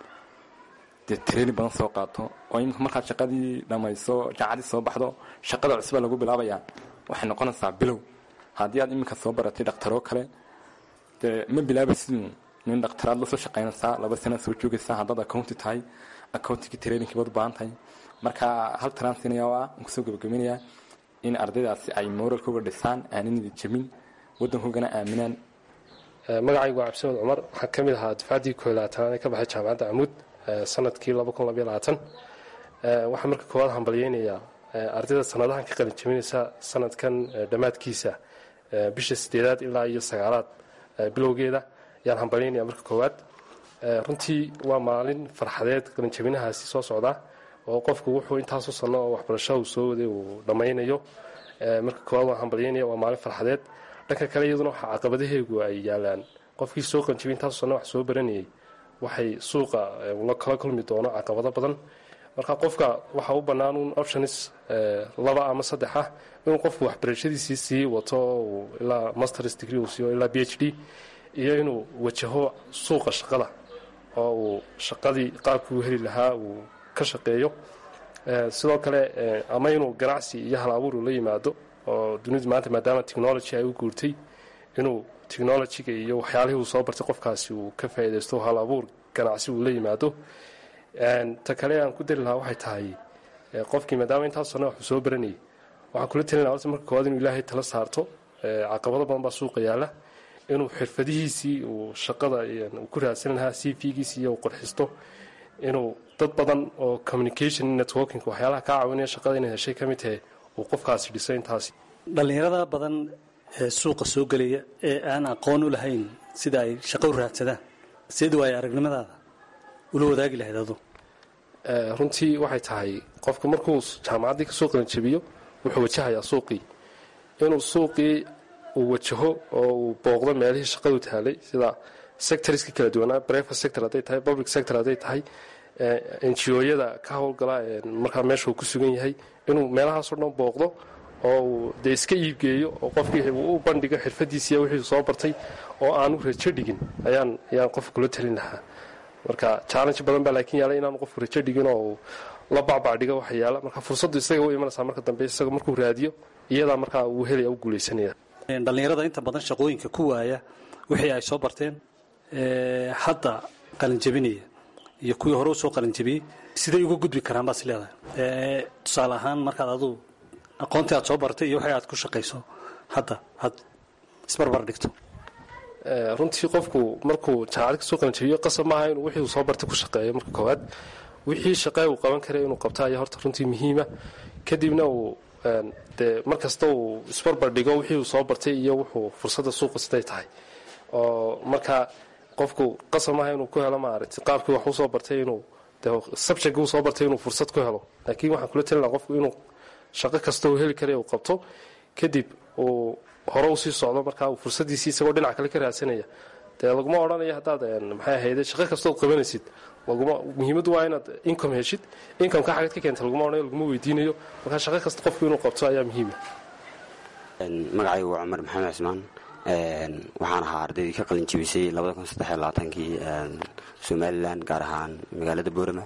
dee tareeni badan soo qaato oo iminka markaad shaqadii dhammayso jaacadii soo baxdo shaqada cusba lagu bilaabayaa waxay noqonaysaa bilow haddii aad iminka soo baratay dhakhtaroo kale dee ma bilaabaysid nin dhakhtaraad la soo shaqaynaysaa laba sana soo joogaysaa haddaad accounti tahay accountigii trainingkii baad u baahan tahay marka hal transinaya oo ah aan kusoo gabagabaynayaa in ardaydaasi ay moralkooga dhisaan aaninidi jebin waddankoogana aaminaan magacaygu waa cabdisamed cumar waxaan ka mid ahaa dufcaddii koo labaatanaad ee ka baxay jaamacadda camuud sanadkii waxaan marka koowaad hambalyeynayaa ardayda sanadahan ka qalin jabinaysa sanadkan dhammaadkiisa bisha sideedaad ilaa iyo sagaalaad bilowgeeda ayaan hambalyaynaya marka koowaad runtii waa maalin farxadeed qalinjabinahaasi soo socda oo qofku wuxuu intaasu sanno oo waxbarasho uu soo waday uu dhammaynayo marka koowaad waan hambalyaynaya waa maalin farxadeed dhanka kale iyaduna waxaa caqabadaheegu ay yaalaan qofkii soo qalinjabiyay intaasu sanno wax soo baranayay waxay suuqa la kala kulmi doono caqabado badan marka qofka waxaa u bannaan un options laba ama saddex ah inuu qofku waxbarashadiisii sii wato uu ilaa masters degree uu siiyo ilaa b h d iyo inuu wajaho suuqa shaqada oo uu shaqadii qaabkii uu heli lahaa uu ka shaqeeyo sidoo kale ama inuu ganacsi iyo hal abuur uu la yimaado oo dunidu maanta maadaama technology ay u guurtay inuu technologyga iyo waxyaalihii uu soo bartay qofkaasi uu ka faa'iidaysto hal abuur ganacsi uu la yimaado ta kale aan ku dari lahaa waxay tahay qofkii maadaama intaas sanno waxuu soo baranayay waxaan kula talin laha horta marka koowaad inuu ilaahay tala saarto caqabado badan baa suuqa yaalla inuu xirfadihiisii uu shaqada uu ku raadsan lahaa c v-giisii iyo uu qorxisto inuu dad badan oo communication networking waxyaalaha kaa caawinaya shaqada inay heshay ka mid tahay uu qofkaasi dhiso intaasi dhallinyarada badan ee suuqa soo gelaya ee aan aqoon u lahayn sida ay shaqo u raadsadaan seed waayo aragnimadaada ula wadaagi lahayd adu runtii waxay tahay qofku markuu jaamacaddii kasoo qalinjabiyo wuxuu wajahayaa suuqii inuu suuqii uu wajaho oo uu booqdo meelihii shaqadu taalay sida sectorska kala duwanaa brevet sector hadday tahay public sector hadday tahay ngo-yada ka howlgala markaa meesha uu ku sugan yahay inuu meelahaasoo dhan booqdo oo uu dee iska iibgeeyo oo qofkii uu u bandhigo xirfadiisiiya wixii soo bartay oo aanu rajo dhigin ayaan ayaan qofka kula talin lahaa marka challenge badan baa laakiin yaala inaanu qofku rajo dhigin oo uu la bacbacdhigo waxa yaala marka fursaddu isaga u imanaysaa marka dambe isaga markuu raadiyo iyadaa markaa uu helaya u guulaysanaya dhallinyarada inta badan shaqooyinka ku waaya wixii ay soo barteen hadda qalinjabinaya iyo kuwii hore usoo qalinjabiyey siday uga gudbi karaan baas leedahay tusaale ahaan markaad aduu aqoontii aad soo bartay iyo wixii aad ku shaqayso hadda aad isbarbar dhigto runtii qofku markuu jaacad kasoo qalinjabiyo qasab maaha inuu wixii uu soo bartay ku shaqeeyo marka koowaad wixii shaqee uu qaban karay inuu qabto ayaa horta runtii muhiima kadibna uu dee mar kasta uu isbarbar dhigo wixii uu soo bartay iyo wuxuu fursadda suuqa siday tahay oo marka qofku qasab maaha inuu ku helo maaragtay qaabkii wax usoo bartay inuu de subject uu soo bartay inuu fursad ku helo laakiin waxaan kula talin laha qofku inuu shaqo kasta uu heli karay uu qabto kadib uu hore u sii socdo markaa uu fursaddiisii isagoo dhinac kale ka raadsanaya dee laguma odhanayo haddaad maxay ahayde shaqo kastood qabanaysid laguma muhiimaddu waa inaad income heshid incomeka xagad ka keenta laguma odhanayo laguma weydiinayo markaa shaqo kasta qofku inuu qabto ayaa muhiima magacaygu waa cumar maxamed cismaan waxaan ahaa ardaydii ka qalin jibisay kii somalilan gaar ahaan magaalada boorama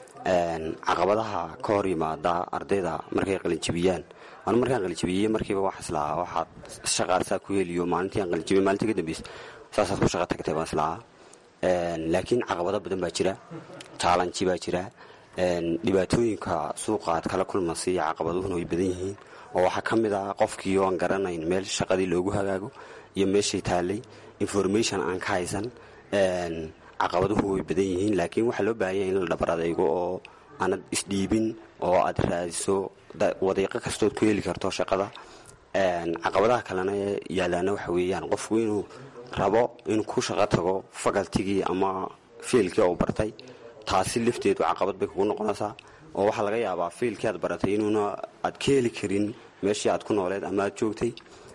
caqabadaha ka hor yimaada ardayda markay qalinjibiyaan anu markaan qalinjibiyey markiiba wax islahaa waxaad shaqaarsaa ku heliyo maalintii aan qalinjibiy maalintii ka dambaysa saasaad ku shaqo tagtay baan islahaa laakiin caqabado badan baa jira jaalanji baa jira dhibaatooyinka suuqa aad kala kulmasay iyo caqabaduhuna way badan yihiin oo waxaa ka mid ah qofkii oo aan garanayn meel shaqadii loogu hagaago iyo meeshay taallay information aan ka haysan caqabaduhu way badan yihiin laakiin waxaa loo baahanya in la dhabar adaygo oo aanad isdhiibin oo aad raadiso wadiiqo kastood ku heli karto shaqada caqabadaha kalena yaalaana waxa weeyaan qofku inuu rabo inuu ku shaqo tago fakaltigii ama fiilkii oo bartay taasi lafteedu caqabad bay kugu noqonaysaa oo waxaa laga yaabaa fiilkii aad baratay inuuna aad ka heli karin meeshii aad ku nooleed ama aad joogtay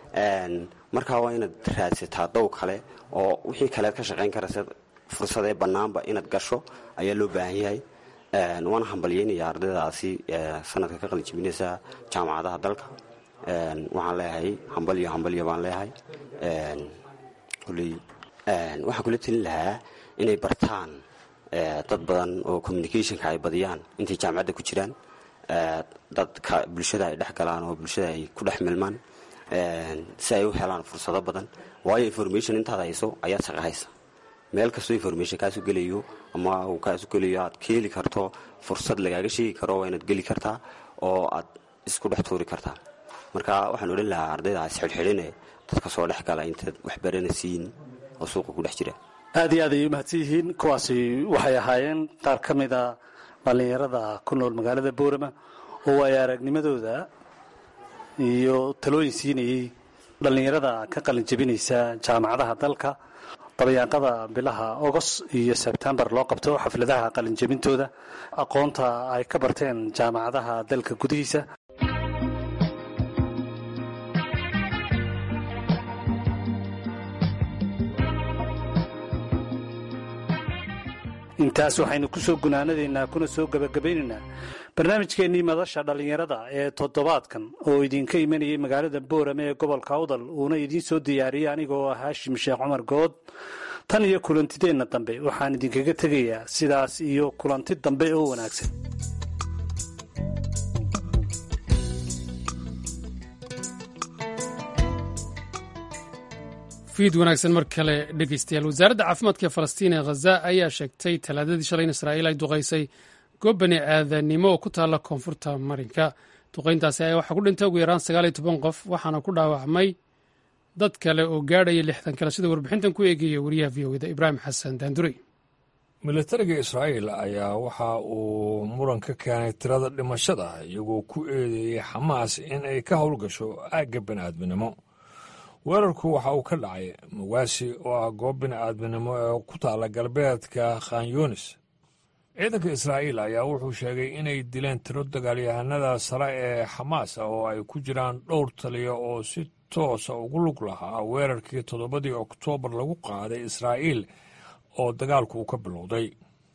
markaa waa inaad raadsataa dow kale oo wixii kaleed ka shaqayn karaysa fursadee bannaanba inaad gasho ayaa loo baahan yahay waana hambalyeynaya ardaydaasi sanadka ka qalinjibinaysa jaamacadaha dalka waxaan leeyahay hambalyo hambalyo baan leeyahay waxaan kula telin lahaa inay bartaan dad badan oo communicationka ay badiyaan intay jaamacadda ku jiraan dadka bulshada ay dhex galaan oo bulshada ay ku dhex milmaan si ay u helaan fursado badan waayo information intaad hayso ayaad shaqa haysa meel kastoo information kaasu gelayo ama uu kaasu gelayo aad ka heli karto fursad lagaaga sheegi karo waa inaad geli kartaa oo aad isku dhex tuuri kartaa marka waxaan odhan lahaa ardaydaas xidhxidhine dadka soo dhex gala intaad waxbaranaysiin oo suuqa ku dhex jira aad iyo aad ayay umahadsan yihiin kuwaasi waxay ahaayeen qaar ka mida dhallinyarada ku nool magaalada boorama oo ay aragnimadooda iyo talooyin siinayey dhallinyarada ka qalin jebinaysa jaamacadaha dalka dabayaaqada bilaha ogos iyo sebtembar loo qabto xafladaha qalin jebintooda aqoonta ay ka barteen jaamacadaha dalka gudihiisa intaas waxaynu ku soo gunaanadaynaa kuna soo gebagabaynaynaa barnaamijkeennii madasha dhallinyarada ee toddobaadkan oo idinka imanayay magaalada boorame ee gobolka awdal uuna idiin soo diyaariyey anigoo ah haashim sheekh cumar good tan iyo kulantideenna dambe waxaan idinkaga tegayaa sidaas iyo kulanti dambe oo wanaagsan fiid wanaagsan mar kale dhegeystayaal wasaaradda caafimaadka ee falastiin ee khaza ayaa sheegtay talaadadii shalay in israa'iil ay duqaysay goob bani aadanimo oo ku taalla koonfurta marinka duqayntaasi ayaa waxaa ku dhintay ugu yaraan sagaal iyo toban qof waxaana ku dhaawacmay dad kale oo gaadhaya lixdan kale sida warbixintan ku eegaya wariyaha v o eda ibraahim xasan daandurey militariga israa'iil ayaa waxa uu muran ka keenay tirada dhimashada iyagoo ku eedeeyey xamaas in ay ka howlgasho aagga bani'aadminimo weerarku waxa uu ka dhacay mawaasi oo ah goob bini'aadminimo ee ku taalla galbeedka khan yunis ciidanka israa'iil ayaa wuxuu sheegay inay dileen tiro dagaalyahanada sare ee xamaas oo ay ku jiraan dhowr taliya oo si toosa ugu lug lahaa weerarkii toddobadii oktoobar lagu qaaday israa'iil oo dagaalku uu ka bilowday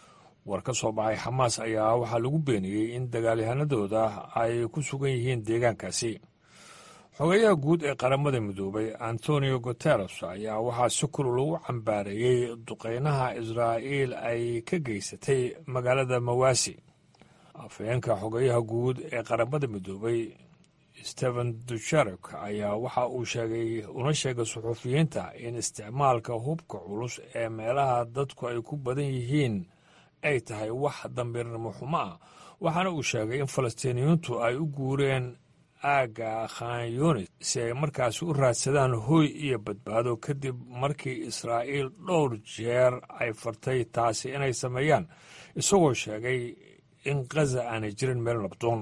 war ka soo baxay xamaas ayaa waxaa lagu beeniyey in dagaalyahanadooda ay ku sugan yihiin deegaankaasi xogeyaha guud ee qaramada midoobay antonio guteres ayaa waxaa si kulul lagu cambaareeyey duqeynaha israa'iil ay ka geysatay magaalada mawaasi afhayeenka xogeyaha guud ee qaramada midoobay stephen dujarek ayaa waxa uu sheegay una sheegay suxuufiyiinta in isticmaalka hubka culus ee meelaha dadku ay ku badan yihiin ay tahay wax dambiirnimo xumo ah waxaana uu sheegay in falastiiniyiintu ay u guureen aagga khan yunis si ay markaasi u raadsadaan hooy iyo badbaado kadib markii israa'iil dhowr jeer ay fartay taasi inay sameeyaan isagoo sheegay in khaza aanay jirin meel nabdoon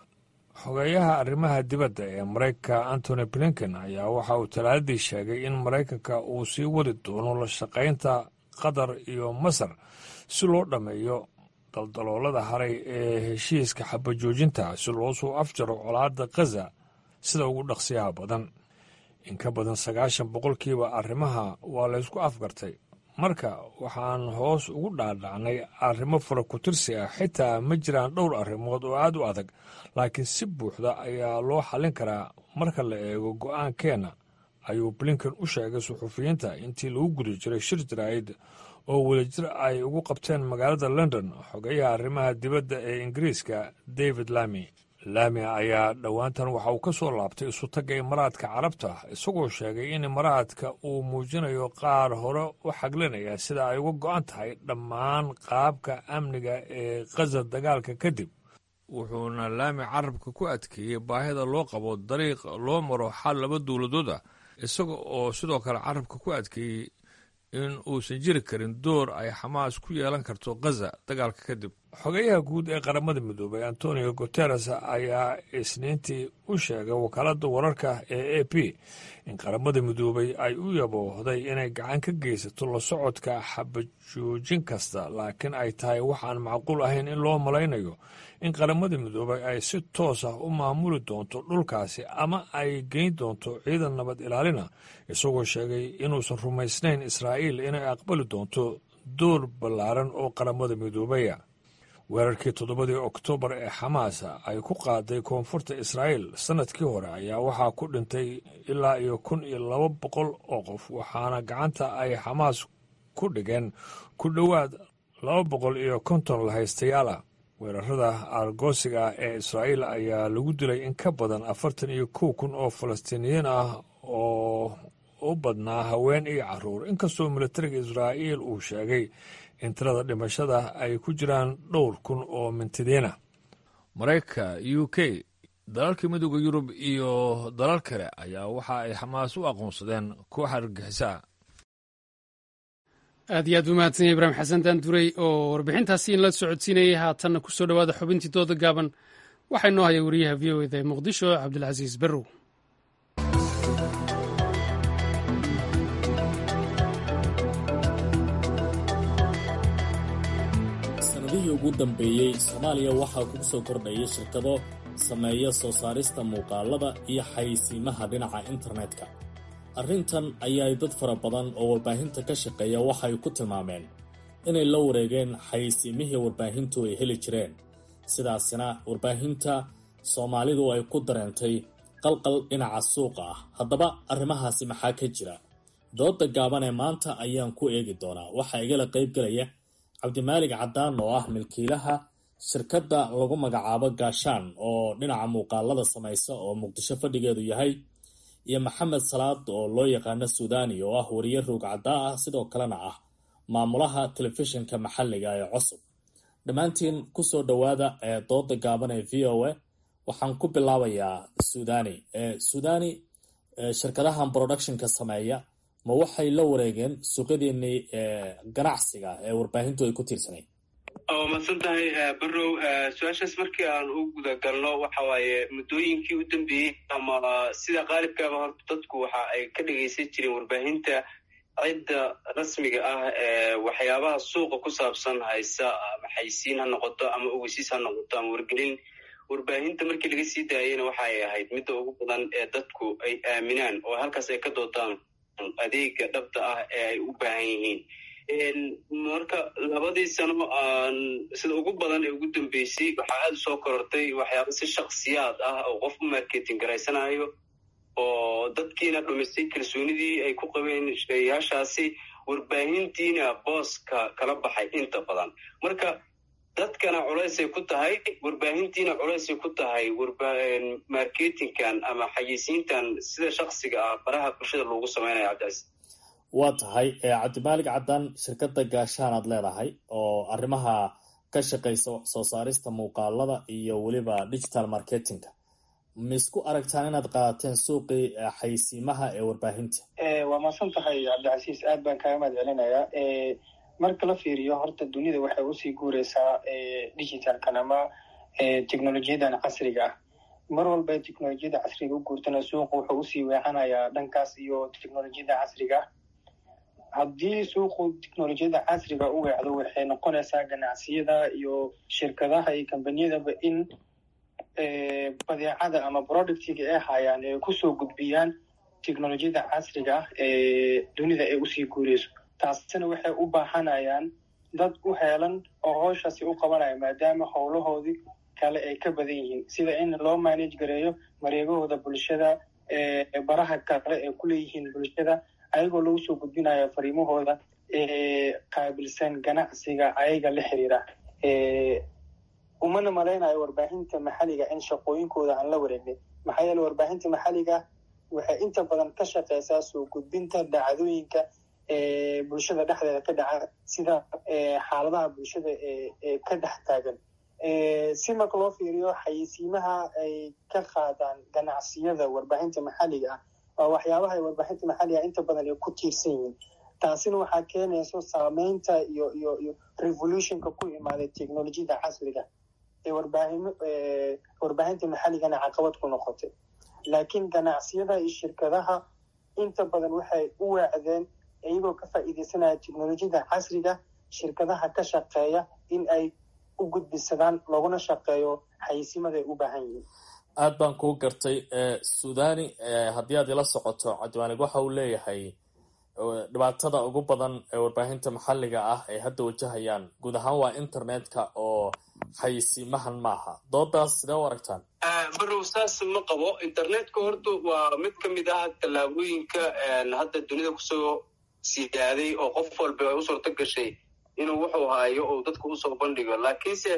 xogeeyaha arrimaha dibadda ee maraykanka antony blinken ayaa waxa uu talaadadii sheegay in maraykanka uu sii wadi doono la shaqaynta qatar iyo masar si loo dhammeeyo daldaloolada haray ee heshiiska xabajoojinta si loo soo afjaro colaadda khaza sida ugu dhaqsiyaha badan in ka badan sagaashan boqolkiiba arrimaha waa laysku afgartay marka waxaan hoos ugu dhaadhacnay arrimo fara ku-tirsi ah xitaa ma jiraan dhowr arrimood oo aad u adag laakiin si buuxda ayaa loo xallin karaa marka la eego go'aankeenna ayuu blinken u sheegay suxuufiyiinta intii lagu guda jiray shir jaraa'id oo wadajir ay ugu qabteen magaalada london xogeyaha arrimaha dibadda ee ingiriiska david lami lami ayaa dhowaantan waxa uu ka soo laabtay isutagga imaraadka carabta isagoo sheegay in imaraadka uu muujinayo qaar hore u xaglinaya sida ay uga go'an tahay dhammaan qaabka amniga ee khaza dagaalka kadib wuxuuna laami carabka ku adkeeyey baahida loo qabo dariiq loo maro xal laba dowladood ah isaga oo sidoo kale carabka ku adkeeyey in uusan jiri karin door ay xamaas ku yeelan karto khaza dagaalka kadib xogeyaha guud ee qaramada midoobay antonio guteres ayaa isniintii u sheegay wakaaladda wararka ee a p in qaramada midoobay ay u yaboohday inay gacan ka geysato la socodka xabajoojin kasta laakiin ay tahay waxaan macquul ahayn in loo malaynayo in qaramada midoobay ay si toos ah u maamuli doonto dhulkaasi ama ay geyn doonto ciidan nabad ilaalina isagoo sheegay inuusan rumaysnayn israa'iil inay aqbali doonto door ballaaran oo qaramada midoobaya weerarkii toddobadii oktoobar ee xamaas ay ku qaaday koonfurta israa'iil sannadkii hore ayaa waxaa ku dhintay ilaa iyo kun iyo laba boqol oo qof waxaana gacanta ay xamaas ku dhigeen ku dhowaad laba boqol iyo konton lahaystayaal ah weerarada aargoosiga ah ee israa'iil ayaa lagu dilay in ka badan afartan iyo kow kun oo falastiiniyiin ah oo u badnaa haween iyo carruur inkastoo militariga israa'iil uu sheegay in tirada dhimashada ay ku jiraan dhowr kun oo mintidiina maraykanka u k dalalka midooda yurub iyo dalal kale ayaa waxa ay xamaas u aqoonsadeen koox argagixisaa aad iyo aad u mahadsan yahay ibraahim xasan daanduray oo warbixintaasi in la socodsiinayay haatanna ku soo dhowaada xubintii dooda gaaban waxaa inoo haya wariyaha v o eda ee muqdisho cabdilcasiis berrow sanadihii ugu dambeeyey soomaaliya waxaa kugu soo kordhaya shirkado sameeya soo saarista muuqaalada iyo xayeysiimaha dhinaca internetka arrintan ayaay dad fara badan oo warbaahinta ka shaqeeya waxay ku tilmaameen inay la wareegeen xayeysiimihii warbaahintu ay heli jireen sidaasina warbaahinta soomaalidu ay ku dareentay qalqal dhinaca suuqa ah haddaba arrimahaasi maxaa ka jira dooda gaaban ee maanta ayaan ku eegi doonaa waxaa igala qaybgelaya cabdimaalig cadaan oo ah milkiilaha shirkadda lagu magacaabo gaashaan oo dhinaca muuqaalada samaysa oo muqdisho fadhigeedu yahay iyo maxamed salaad oo loo yaqaano suudani oo ah wariye roog caddaa ah sidoo kalena ah maamulaha telefishinka maxalliga ee cusub dhammaantiin kusoo dhowaada ee dooda gaaban ee v o a waxaan ku bilaabayaa suudani suudani shirkadahan productionka sameeya ma waxay la wareegeen suuqyadeenii ganacsiga ee warbaahintu ay ku tiirsanayd waa madsan tahay barow su-aashaas markii aan u guda galno waxa waaye muddooyinkii u dambeeyey ama sida qaalibkaaba horta dadku waxa ay ka dhegaysan jireen warbaahinta cidda rasmiga ah ee waxyaabaha suuqa ku saabsan haysa ama xaysiin ha noqoto ama ogeysiis ha noqoto ama wargelin warbaahinta markii laga sii daayeyna waxa ay ahayd midda ugu badan ee dadku ay aaminaan oo halkaas ay ka doodaan adeega dhabta ah ee ay u baahan yihiin marka labadii sano aan sida ugu badan ee ugu dambeysay waxaa aada u soo korortay waxyaaba si shaksiyaad ah oo qof u marketing garaysanayo oo dadkiina dhumisay kalsoonidii ay ku qabeen shaqeeyayaashaasi warbaahintiina booska kala baxay inta badan marka dadkana culaysay ku tahay warbaahintiina culaysay ku tahay marketingkan ama xayeysiintan sida shaksiga ah baraha bulshada loogu sameynaya cabdicasiis waa tahay cabdimaalig cadaan shirkadda gaashaan aad leedahay oo arrimaha ka shaqaysa soo saarista muuqaalada iyo weliba digital marketingka ma isku aragtaan inaad qaadateen suuqii xayeysiimaha ee warbaahinta waa maasan tahay cabdicasiis aad baan kaaga mahad celinayaa marka la fiiriyo horta dunida waxay usii guureysaa digitalkan ama technolojiyadan casriga ah mar walba technolojiyada casriga u guurtana suuqa wuxuu usii weexanayaa dhankaas iyo technolojiyada casriga ah haddii suuqu technolojiyada casriga u weecdo waxay noqonaysaa ganacsiyada iyo shirkadaha iyo kambaniyadaba in badeecada ama productiga ay hayaan ay kusoo gudbiyaan technolojiyada casriga ah ee dunida ay usii guureyso taasina waxay u baahanayaan dad u heelan oo howshaasi u qabanaya maadaama howlahoodii kale ay ka badan yihiin sida in loo manage gareeyo mareegahooda bulshada baraha kale ay kuleeyihiin bulshada ayagoo lagu soo gudbinayo fariimahooda qaabilsan ganacsiga ayaga la xiriira umana malaynayo warbaahinta maxalliga in shaqooyinkooda aan la wareegnay maxaa yeele warbaahinta maxalliga waxay inta badan ka shaqeysaa soo gudbinta dhacdooyinka bulshada dhexdeeda ka dhaca sida xaaladaha bulshada ee ka dhex taagan si marka loo fiiriyo xayeysiimaha ay ka qaadaan ganacsiyada warbaahinta maxalliga ah waa waxyaabaha warbaahinta maxalliga inta badan ay ku tiirsan yihiin taasina waxaa keenayso saameynta iyo iyo iyo revolutionka ku imaaday technolojiyada casriga ee warbaahin warbaahinta maxalligana caqabad ku noqotay laakiin ganacsiyada iyo shirkadaha inta badan waxay u waacdeen iyagoo ka faa'iideysanaya technolojiyada casriga shirkadaha ka shaqeeya in ay u gudbisadaan looguna shaqeeyo xayeysiimada ay u baahan yihiin aad baan kuu gartay suudani haddii aad ila socoto cabdimaalig waxa uu leeyahay dhibaatada ugu badan ee warbaahinta maxalliga ah ay hadda wajahayaan guud ahaan waa internetka oo xayeysiimahan maaha doodaas sidee u aragtaan barow saas ma qabo internetka horta waa mid ka mid ah tallaabooyinka hadda dunida kusoo siidaaday oo qof walba ay u suurto gashay inuu wuxuu haayo oo dadka usoo bandhigo laakiinse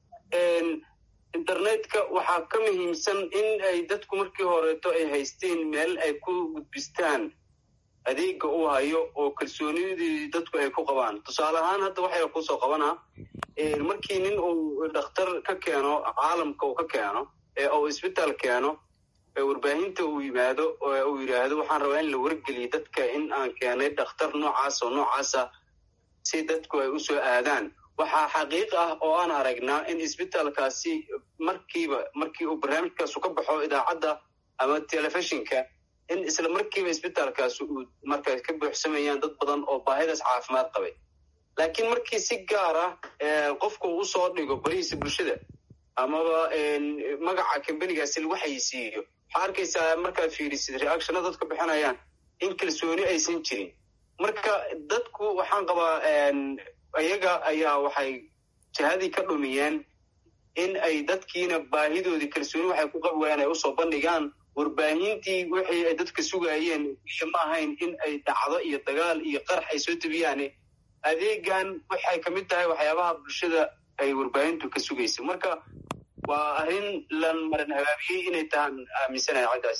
internetka waxaa ka muhiimsan in ay dadku markii horeeto ay haysteen meel ay ku gudbistaan adeega uu hayo oo kalsoonidii dadku ay ku qabaan tusaale ahaan hadda waxay kusoo qabanaa markii nin uu dhakhtar ka keeno caalamka uu ka keeno ee uu isbitaal keeno warbaahinta uu yimaado uu yidhaahdo waxaan rabaa in la wargeliyo dadka in aan keenay dhakhtar noocaas oo noocaasa si dadku ay usoo aadaan waxaa xaqiiq ah oo aan aragnaa in isbitaalkaasi markiiba markii uu barnaamijkaasu ka baxo idaacadda ama telefishinka in isla markiiba isbitaalkaasi uu markaas ka buuxsamayaan dad badan oo baahidaas caafimaad qabay laakiin markii si gaar ah qofku u soo dhigo barihiisa bulshada amaba magaca kambanigaasi lagu xayisiiyo waxaa arkaysaa markaad fiirisid reactiona dadka bixinayaan in kalsooni aysan jirin marka dadku waxaan qabaa iyaga ayaa waxay jihadii ka dhumiyeen in ay dadkiina baahidoodii kalsooni waxay ku qabi waayaan ay usoo bandhigaan warbaahintii wixii ay dadka sugaayeen ma ahayn in ay dhacdo iyo dagaal iyo qarax ay soo tebiyaan adeegan waxay ka mid tahay waxyaabaha bulshada ay warbaahintu ka sugaysa marka waa arrin lan maran habaabiyey inay tahaan aaminsanahay caddaas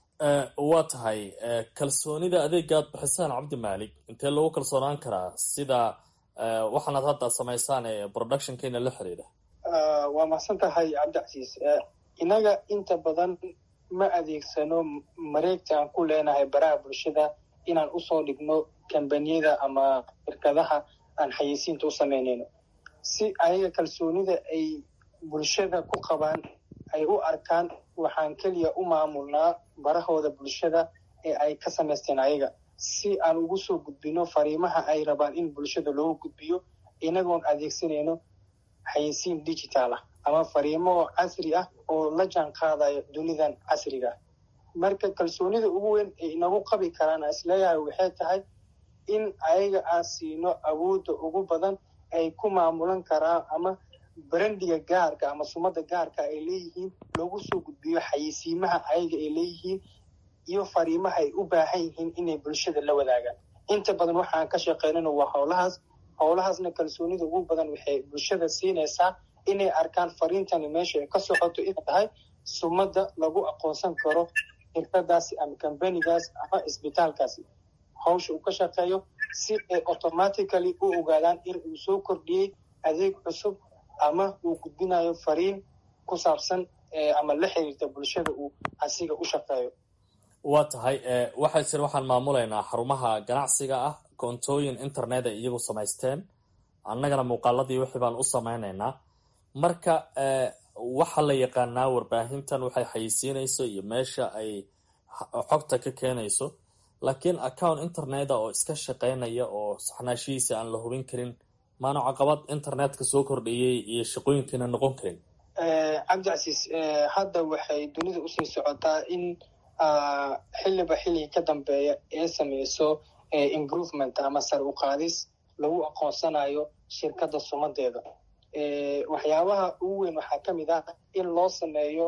waa tahay kalsoonida adeegaad bixisaan cabdi maalik intee lagu kalsoonaan karaa sida waxaanaad hadda samaysaan ee productionkeena la xiriira waa mahadsan tahay cabdicasiis innaga inta badan ma adeegsano mareegta aan ku leenahay baraha bulshada inaan usoo dhigno kambaniyada ama shirkadaha aan xayeysiinta u samaynayno si ayaga kalsoonida ay bulshada ku qabaan ay u arkaan waxaan keliya u maamulnaa barahooda bulshada ee ay ka samaysteen ayaga si aan ugu soo gudbino fariimaha ay rabaan in bulshada loogu gudbiyo inagoon adeegsanayno xayeysiin digital ah ama fariimo casri ah oo la jaan qaadayo dunidan casriga ah marka kalsoonida ugu weyn ay inagu qabi karaan aan isleeyahay waxay tahay in ayaga aan siino awoodda ugu badan ay ku maamulan karaan ama brandiga gaarka ama sumada gaarka ay leeyihiin loogu soo gudbiyo xayeysiimaha ayaga ay leeyihiin iyo fariimaha ay u baahan yihiin inay bulshada la wadaagaan inta badan waxaan ka shaqeynana waa howlahaas howlahaasna kalsoonida ugu badan waxay bulshada siinaysaa inay arkaan fariintani meesha ay ka socoto inay tahay sumada lagu aqoonsan karo shirkadaasi ama kambanigaas ama isbitaalkaasi hawsha uu ka shaqeeyo si ay automatically u ogaadaan in uu soo kordhiyey adeeg cusub ama uu gudbinayo fariin ku saabsan ama la xiriirta bulshada uu asiga u shaqeeyo waa tahay waxay jir waxaan maamulaynaa xarumaha ganacsiga ah koontooyin internet ay iyagu samaysteen annagana muuqaaladii wixii baan u samaynaynaa marka waxaa la yaqaanaa warbaahintan waxay xayeysiinayso iyo meesha ay xogta ka keenayso laakiin account interneta oo iska shaqeynaya oo saxnaashihiisa aan la hubin karin maanu caqabad internetka soo kordhiyey iyo shaqooyinkiina noqon karin cabdicasiis hadda waxay dunida usii socotaa in xiliba xiligi ka dambeeya ee sameyso improvement ama sar u qaadis lagu aqoonsanayo shirkadda sumadeeda waxyaabaha ugu weyn waxaa ka mid ah in loo sameeyo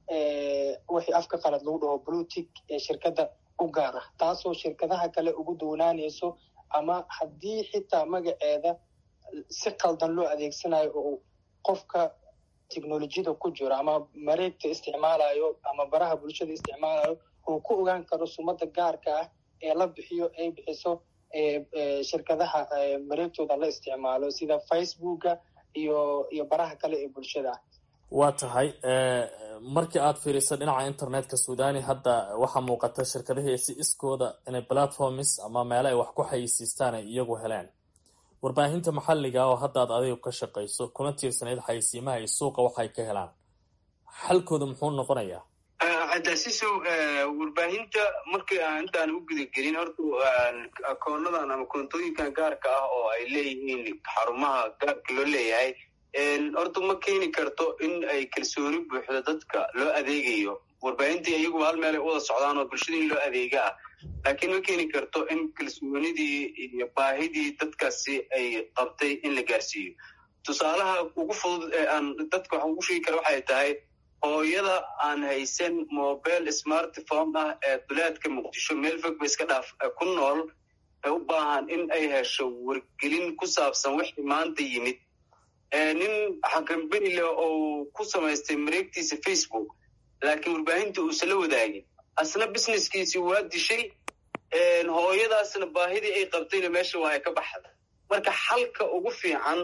wixii afka qalad lagu dhaho blutic ee shirkadda u gaar ah taasoo shirkadaha kale ugu duwanaanayso ama haddii xitaa magaceeda si qaldan loo adeegsanayo oo qofka technolojiyada ku jiro ama mareegta isticmaalayo ama baraha bulshada isticmaalayo uu ku ogaan karo sumada gaarka ah ee la bixiyo ay bixiso shirkadaha mareegtooda la isticmaalo sida facebooka iyo iyo baraha kale ee bulshada ah waa tahay markii aad fiiriso dhinaca internetka suudani hadda waxaa muuqata shirkadihii si iskooda inay platforms ama meele ay wax ku xayeysiistaan ay iyagu heleen warbaahinta maxalliga oo hadda aad adigu ka shaqayso kuna tiirsanayd xayeysiimaha iyo suuqa waxay ka helaan xalkooda muxuu noqonayaa cadaasisow warbaahinta markii aan intaan u gudagelin horta akoonadan ama koontooyinkan gaarka ah oo ay leeyihiin xarumaha gaarka loo leeyahay horta ma keeni karto in ay kalsooni buuxdo dadka loo adeegayo warbaahintii iyaguba hal meel ay u wada socdaan oo bulshada in loo adeega ah laakiin ma keeni karto in kalsoonidii iyo baahidii dadkaasi ay qabtay in la gaarsiiyo tusaalaha ugu fudud ee aan dadka wax ugu sheegi kara waxay tahay hooyada aan haysan mobile smartphone ah ee duleedka muqdisho meel fog ba iska dhaaf ku nool ee u baahan in ay hesho wargelin ku saabsan wixii maanta yimid nin xakambeni leh oo ku samaystay mareegtiisa facebook laakiin warbaahinta uusan la wadaagin asna businesskiisii waa dishay hooyadaasna baahidii ay qabtayna meesha waa ay ka baxda marka xalka ugu fiican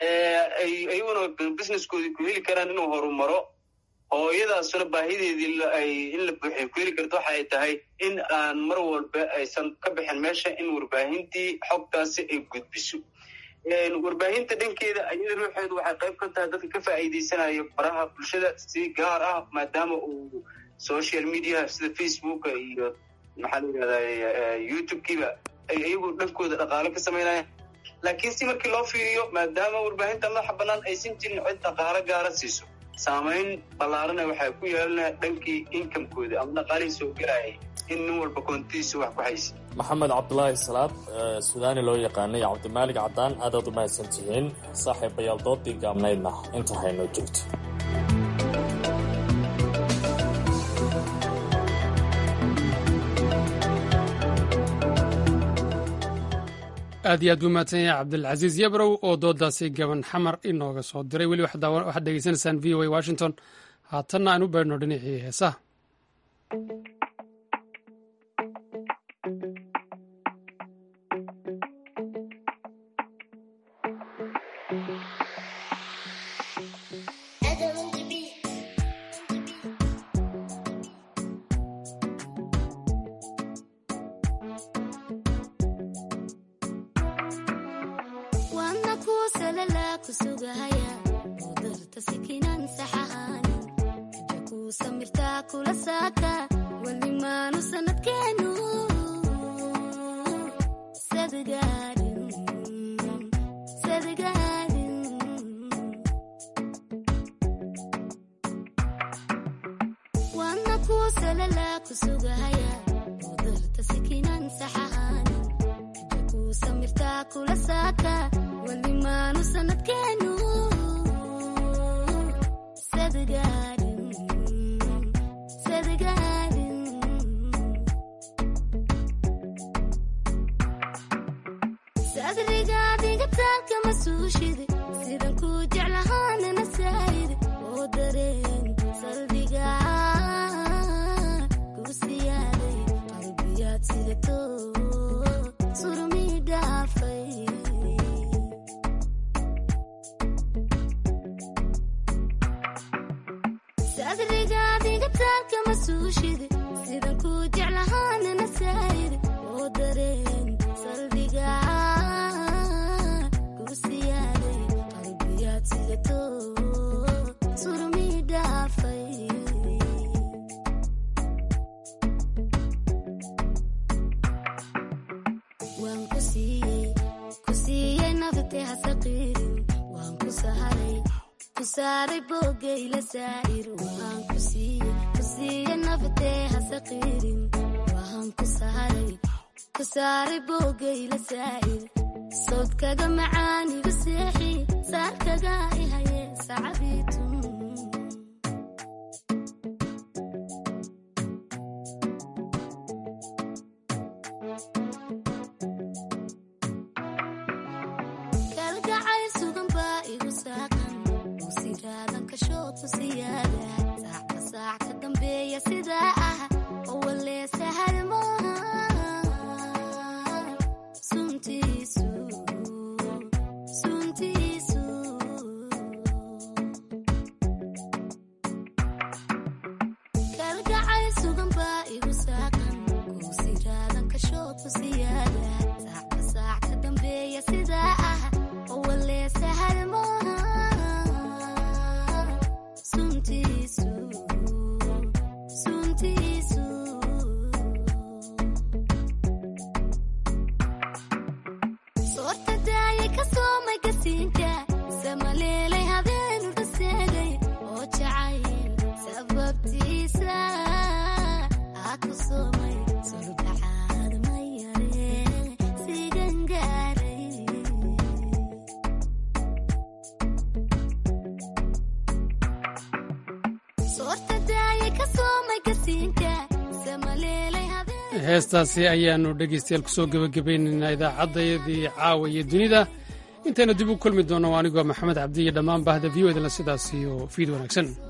ay ayaguna businesskoodii ku heli karaan inuu horumaro hooyadaasuna baahideedii ay in la buuxiyo ku heli karto waxa ay tahay in aan mar walba aysan ka bixin meesha in warbaahintii xogtaasi ay gudbiso warbaahinta dhankeeda iyada ruuxeedu waxay qayb ka tahay dadka ka faa'iideysanayo baraha bulshada si gaar ah maadaama uu social media sida facebooka iyo maxaa la yidhahdaa youtube-kiiba ay iyagu dhankooda dhaqaale ka samaynayaan laakiin si markii loo fiiriyo maadaama warbaahinta madaxa bannaan aysan jirin cid dhaqaalo gaara siiso saamayn ballaarana waxay ku yeelanaya dhankii inkamkooda ama dhaqaalihii soo gelayay in nin walba koontidiisa wax ku haysa maxamed cabdulaahi salaad sudaani loo yaqaanay cabdimaalig caddaan aadaad u mahadsan tihiin saaxiibayaal doodii gaabnaydna inta haynoo joogto aad iyo aad buu mahadsan yahay cabdilcasiis yabrow oo doodaasi gaban xamar inooga soo diray weli waxaad dhegeysanaysaan v o a washington haatanna aan u beerno dhinacii heesaha sawdkaga macaanigu seexi saarkaga ihaye sacabiitu kalgacayl sugan baa igu saaqan usiraadan kashood ku siyaada saacka saac ka dambeeya sidaa ah oo walee sahal maaha suntiisu suntiisu kalgacayl sugan baa igu saaqan kuusiraadan kashood ku siyaada saacka saac ka dambeeya sidaa ah oo walee sahal maaha suntiisu suntiisu soorta daaya ka soomay gasiinka samaleelay habeenu dhaseegay oo jacayl sababtiisa aa ku soomay sulbacaad mayare sigangaaray soorta daaya ka soomay gasiinka samaleelay heestaasi ayaannu dhegaystayaal kusoo gebagabaynaynaa idaacaddayadii caawa iyo dunida intaynu dib u kulmi doonno anigoo maxamed cabdi iyo dhammaan bahda v o edna sidaas iyo fiid wanaagsan